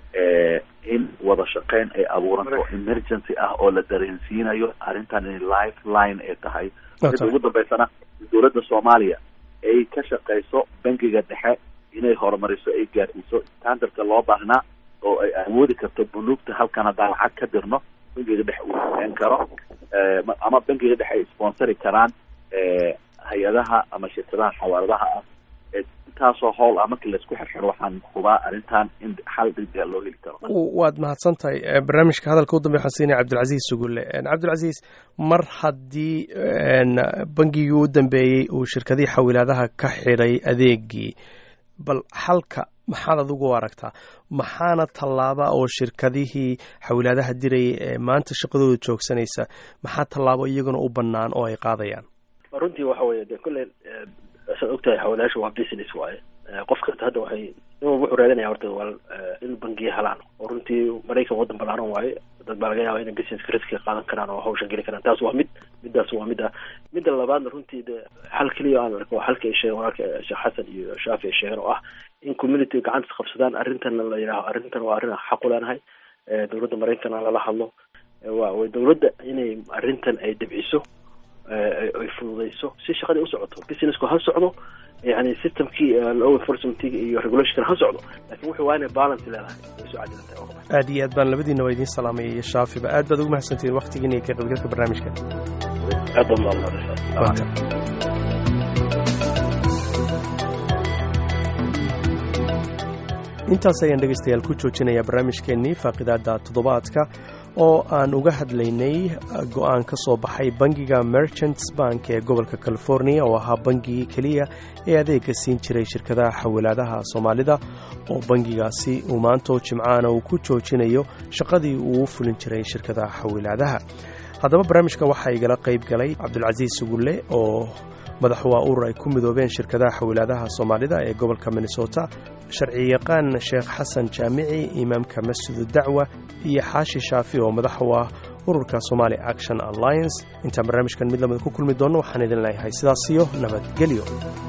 in wada shaqeyn ay abuuranto emergency ah oo la dareensiinayo arrintan in lifeline ay tahay mida ugu dambeysana dowladda soomaaliya ay ka shaqeyso bankiga dhexe inay horumariso ay gaarsiiso standardka loo baahnaa oo ay awoodi karto bunuugta halkan haddaan lacag ka dirno bankiga dhexe uu shaqeyn karo ama bankiga dhexe ay sponsori karaan hay-adaha ama shirkadaha xawaaladaha ah intaasoo howl ah markii laisku xirxiro waxaan hubaa arrintan in xal degdega loo heli karo waad mahadsan tahay barnaamijka hadalka u dambe waxaan siinaya cabdilcasiis sugulle cabdilcasiis mar haddii bangigii u dambeeyey uu shirkadihii xawilaadaha ka xidhay adeegii bal xalka maxaad adigu u aragtaa maxaana tallaaba oo shirkadihii xawilaadaha dirayay ee maanta shaqadooda joogsanaysa maxaa tallaabo iyaguna u bannaan oo ay qaadayaan runtii waxa weeye de kolley saad ogtahay xawalaasha waa business waaye qof kasta hadda waxay in walba wuxuu raadinaya horta waa in bangiya helaan oo runtii maraykan waddan balaaran waaye dad baa laga yaaba inay businesska riskiga qaadan karaan oo hawshan geli karaan taas waa mid midaas waa mid ah midda labaadna runtii de xal keliya aan arko waa xalka ay sheegen walaalka sheekh xasan iyo shaafi ay sheegeen oo ah in community gacanta qabsadaan arrintan la yidhaaho arrintan waa arrin xaq u leenahay dowladda maraykankana lala hadlo waa way dowladda inay arrintan ay dabciso ay fududeyso si shaqadii u socoto businessku ha socdo yani systemkii law enforcementiga iyo regulationka ha socdo lakin wuxuu waa inay balance leedahay way soo cadilantahay aad iyo aad baan labadiina waa idiin salaamaya iyo shaafiba aad baad ugu mahadsantihiin waktigiina iyo ka qaybgalka barnaamijka aad baad mahadsantahay intaas ayaan dhegaystayaal ku joojinayaa barnaamijkeennii faaqidaada toddobaadka oo aan uga hadlaynay go-aan ka soo baxay bangiga merchants bank ee gobolka california oo ahaa bangigii keliya ee adeega siin jiray shirkadaha xawilaadaha soomaalida oo bangigaasi uu maantoo jimcaana uu ku joojinayo shaqadii uu u fulin jiray shirkadaha xawilaadaha haddaba barnaamijka waxaa igala qayb galay cabdulcasiis sugulle oo madaxu waa urur ay ku midoobeen shirkadaha xawilaadaha soomaalida ee gobolka minnesota sharciyaqaan sheekh xasan jaamici imaamka masjidu dacwa iyo xaashi shaafi oo madaxu ah ururka somali action alliance intaan barnaamijkan mid lamida ku kulmi doonno waxaan idin leeyahay sidaas iyo nabadgelyo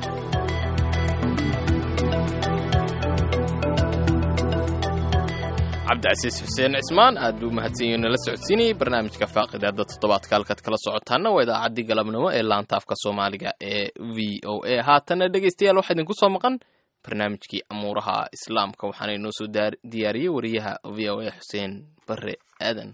cabdicasiis xuseen cismaan aad buu mahadsanyihin nala socodsiinayay barnaamijka faaqidaada toddobaadka halkaad kala socotaana waa idaacaddii galabnimo ee laanta afka soomaaliga ee v o a haatana dhegaystayaal waxaa idinku soo maqan barnaamijkii amuuraha islaamka waxaana inoo soo diyaariyey wariyaha v o a xuseen bare aadan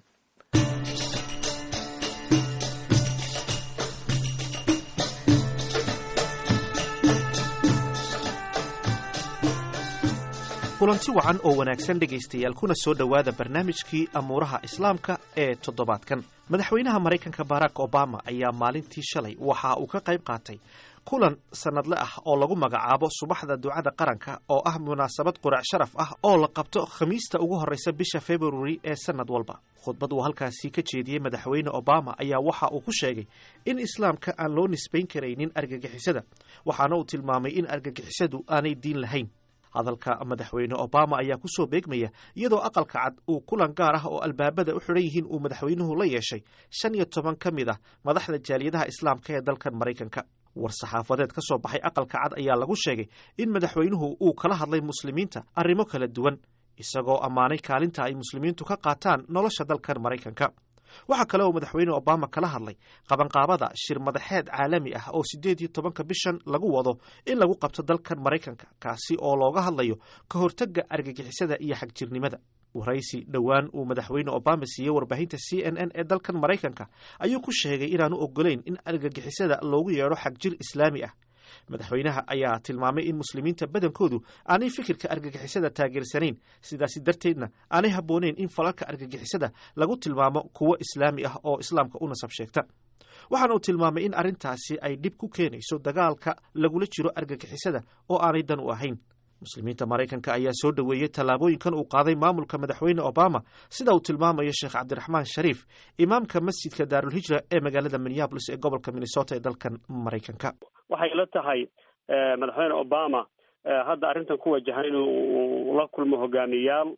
kulanti wacan oo wanaagsan dhegaystayaal kuna soo dhowaada barnaamijkii amuuraha islaamka ee toddobaadkan madaxweynaha maraykanka barack obama ayaa maalintii shalay waxa uu ka qayb qaatay kulan sannadle ah oo lagu magacaabo subaxda ducada qaranka oo ah munaasabad qurac sharaf ah oo la qabto khamiista ugu horreysa bisha februari ee sannad walba khudbad uu halkaasi ka jeediyey madaxweyne obama ayaa waxa uu ku sheegay in islaamka aan loo nisbayn karaynin argagixisada waxaana uu tilmaamay in argagixisadu aanay diin lahayn hadalka madaxweyne obama ayaa ku soo beegmaya iyadoo aqalka cad uu kulan gaar ah oo albaabada u xidhan yihiin uu madaxweynuhu la yeeshay shan iyo toban ka mid ah madaxda jaaliyadaha islaamka ee dalkan maraykanka war saxaafadeed ka soo baxay aqalka cad ayaa lagu sheegay in madaxweynuhu uu kala hadlay muslimiinta arrimo kala duwan isagoo ammaanay kaalinta ay muslimiintu ka qaataan nolosha dalkan maraykanka waxaa kale oo madaxweyne obama kala hadlay qabanqaabada shir madaxeed caalami ah oo siddeed iyo tobanka bishan lagu wado in lagu qabto dalkan maraykanka kaasi oo looga hadlayo ka hortagga argagixisada iyo xagjirnimada waraysi dhowaan uu madaxweyne obama siiyey warbaahinta c n n ee dalkan maraykanka ayuu ku sheegay inaanu ogolayn in argagixisada loogu yeedho xagjir islaami ah madaxweynaha ayaa tilmaamay in muslimiinta badankoodu aanay fikirka argagixisada taageersanayn sidaasi darteedna aanay habbooneyn in falalka argagixisada lagu tilmaamo kuwo islaami ah oo islaamka u nasab sheegta waxaana uu tilmaamay in arrintaasi ay dhib ku keenayso dagaalka lagula jiro argagixisada oo aanay dan u ahayn muslimiinta maraykanka ayaa soo dhoweeyey tallaabooyinkan uu qaaday maamulka madaxweyne obama sida uu tilmaamayo sheekh cabdiraxmaan shariif imaamka masjidka daarulhijra ee magaalada minneabolis ee gobolka minnesota ee dalkan maraykanka waxay la tahay madaxweyne obama hadda arrintan ku wajahan inuu la kulmo hogaamiyayaal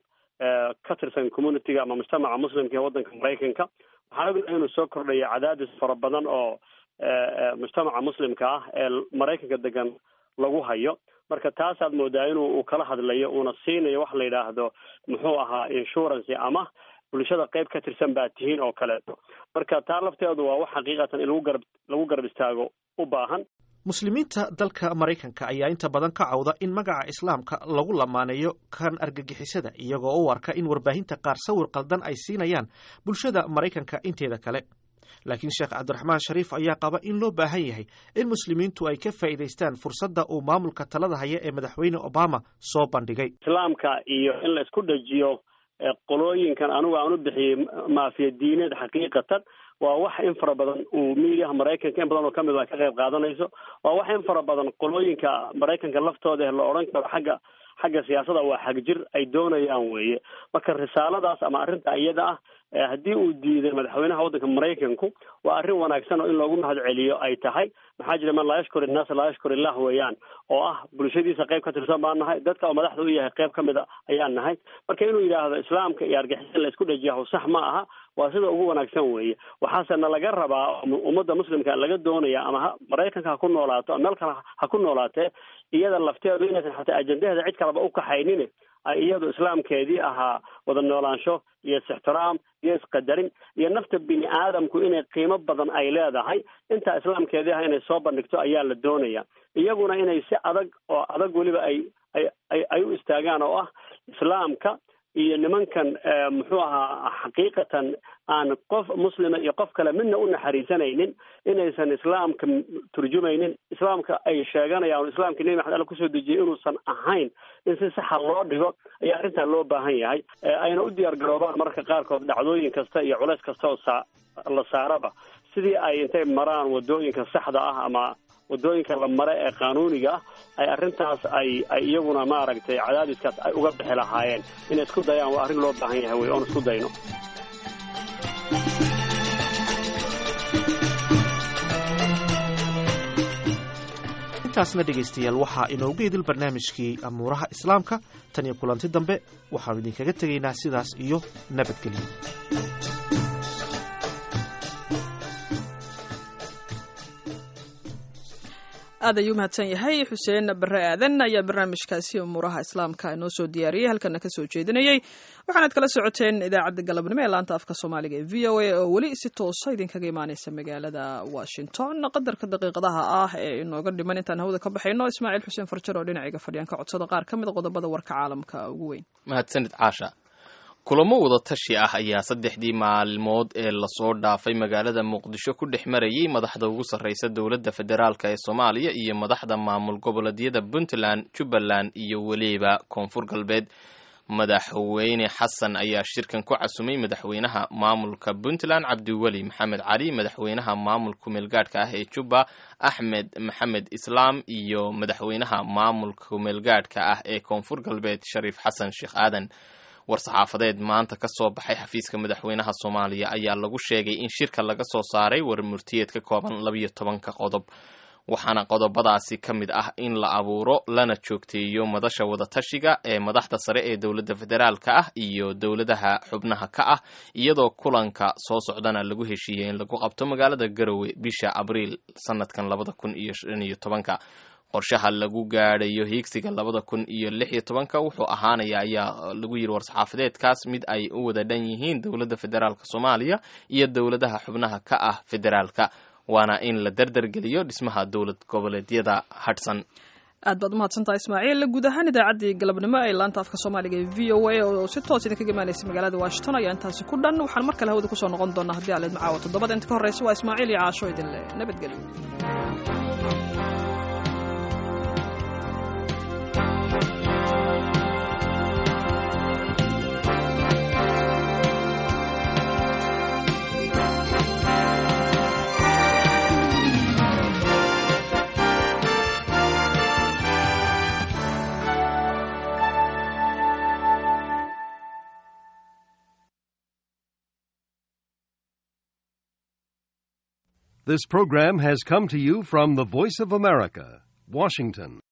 ka tirsan communitiga ama mujtamaca muslimka ee waddanka maraykanka waxaan ognahay inuu soo kordhayo cadaadis fara badan oo mujtamaca muslimka ah ee maraykanka degan lagu hayo marka taasaad moodaa inuu uu kala hadlayo uuna siinayo wax la yidhaahdo muxuu ahaa insurance ama bulshada qayb ka tirsan baa tihiin oo kaleeto marka taa lafteedu waa wax xaqiiqatan in lagu garab lagu garab istaago u baahan muslimiinta dalka maraykanka ayaa inta badan ka cawda in magaca islaamka lagu lamaaneeyo kan argagixisada iyagoo u arka in warbaahinta qaar sawir qaldan ay siinayaan bulshada maraykanka inteeda kale laakiin sheekh cabdiraxmaan shariif ayaa qaba in loo baahan yahay in muslimiintu ay ka faa'iidaystaan fursadda uu maamulka talada haya ee madaxweyne obama soo bandhigay islaamka iyo in la isku dhajiyo qolooyinkan anigu aan u bixiyey maafiya diineed xaqiiqatan waa wax in fara badan uu miidiyaha maraykanka in badan oo kamid a ka qayb qaadanayso waa wax in fara badan qolooyinka maraykanka laftooda la odhan karo xagga xagga siyaasada waa xagjir ay doonayaan weeye marka risaaladaas ama arrinta iyada ah haddii uu diiday madaxweynaha waddanka maraykanku waa arrin wanaagsan oo in loogu mahad celiyo ay tahay maxaa jira man laa yashkur innaas laa yashkur illah weeyaan oo ah bulshadiisa qayb ka tirsan baan nahay dadka oo madaxda u yahay qayb ka mid a ayaan nahay marka inuu yidhaahdo islaamka iyo argixisa la isku dhajiyaho sax ma aha waa sida ugu wanaagsan weeye waxaase na laga rabaa ummadda muslimka laga doonaya ama ha maraykanka ha ku noolaato meel kale ha ku noolaatee iyada lafteedu inaysan xataa ajendaheeda cid kaleba u kaxaynin ay iyadu islaamkeedii ahaa wada noolaansho iyo is-ixtiraam iyo isqadarin iyo nafta bini aadamku inay qiimo badan ay leedahay intaa islaamkeedii ah inay soo bandhigto ayaa la doonaya iyaguna inay si adag oo adag weliba ay ay ay u istaagaan oo ah islaamka iyo nimankan muxuu ahaa xaqiiqatan aan qof muslima iyo qof kale midna u naxariisanaynin inaysan islaamka turjumaynin islaamka ay sheeganayaan islaamka nebi maxamed alla kusoo dejiyay inuusan ahayn in si saxa loo dhigo ayaa arrintan loo baahan yahay ayna u diyaar garoobaan mararka qaarkood dhacdooyin kasta iyo culays kasta oo saa la saaraba sidii ay intay maraan wadooyinka saxda ah ama wadooyinka la mare ee qaanuuniga ah ay arrintaas ay ay iyaguna maaragtay cadaadiskaas ay uga bixi lahaayeen inay isku dayaan waa arrin loo baahan yahay wey oon isku dayno intaasna dhegaystayaal waxaa inoogu idil barnaamijkii amuuraha islaamka tan iyo kulanti dambe waxaanu idinkaga tegaynaa sidaas iyo nabadgelyo aad ayuu mahadsan yahay xuseen bare aadan ayaa barnaamijkaasi umuuraha islaamka inoo soo diyaariyey halkana ka soo jeedinayey waxaanaad kala socoteen idaacadda galabnimo ee laanta afka soomaaliga ee v o a oo weli si toosa idinkaga imaaneysa magaalada washington qadarka daqiiqadaha ah ee inooga dhiman intaan hawada ka baxayno ismaaciil xuseen farjar oo dhinacayga fadhiyaan ka codsada qaar ka mid a qodobada warka caalamka ugu weyn mahadsanid caasha kulamo wada tashi ah ayaa saddexdii maalmood ee lasoo dhaafay magaalada muqdisho ku dhex marayay madaxda ugu sarreysa dowladda federaalk ee soomaaliya iyo madaxda maamul goboleedyada puntland jubbaland iyo weliba koonfur galbeed madaxweyne xasan ayaa shirkan ku casumay madaxweynaha maamulka puntland cabdiweli maxamed cali madaxweynaha maamulka kumeelgaadhka ah ee jubba axmed maxamed islaam iyo madaxweynaha maamulka kumeelgaadhka ah ee koonfur galbeed shariif xasan sheekh aadan war-saxaafadeed maanta ka soo baxay xafiiska madaxweynaha soomaaliya ayaa lagu sheegay in shirka laga soo saaray war murtiyeed ka kooban labiyo tobanka qodob waxaana qodobadaasi ka mid ah in la abuuro lana joogteeyo madasha wadatashiga ee madaxda sare ee dowladda federaalka ah iyo dowladaha xubnaha ka ah iyadoo kulanka soo socdana lagu heshiiyey in lagu qabto magaalada garowe bisha abriil sanadkan labada kun iyo shan iyo tobanka qorshaha lagu gaadhayo hiigsiga labada kun iyo lix iyo tobanka wuxuu ahaanaya ayaa lagu yiri war-saxaafadeedkaas mid ay u wada dhan yihiin dowladda federaalka soomaaliya iyo dowladaha xubnaha ka ah federaalka waana in la dardargeliyo dhismaha dowlad goboleedyada hadhsan aad baad umahadsantaha ismaaciil guud ahaan idaacaddii galabnimo ee laanta afka soomaaliga ee v o a oo si toos idinkaga imaanaysa magaalada washington ayaa intaasi ku dhan waxaan mar kale hawada kusoo noqon doonaa haddii aleed macaawa toddobada inta ka horreysa waa ismaaciil iyo caasho idinle nabadgelyo This program has come to you from the Voice of America, Washington.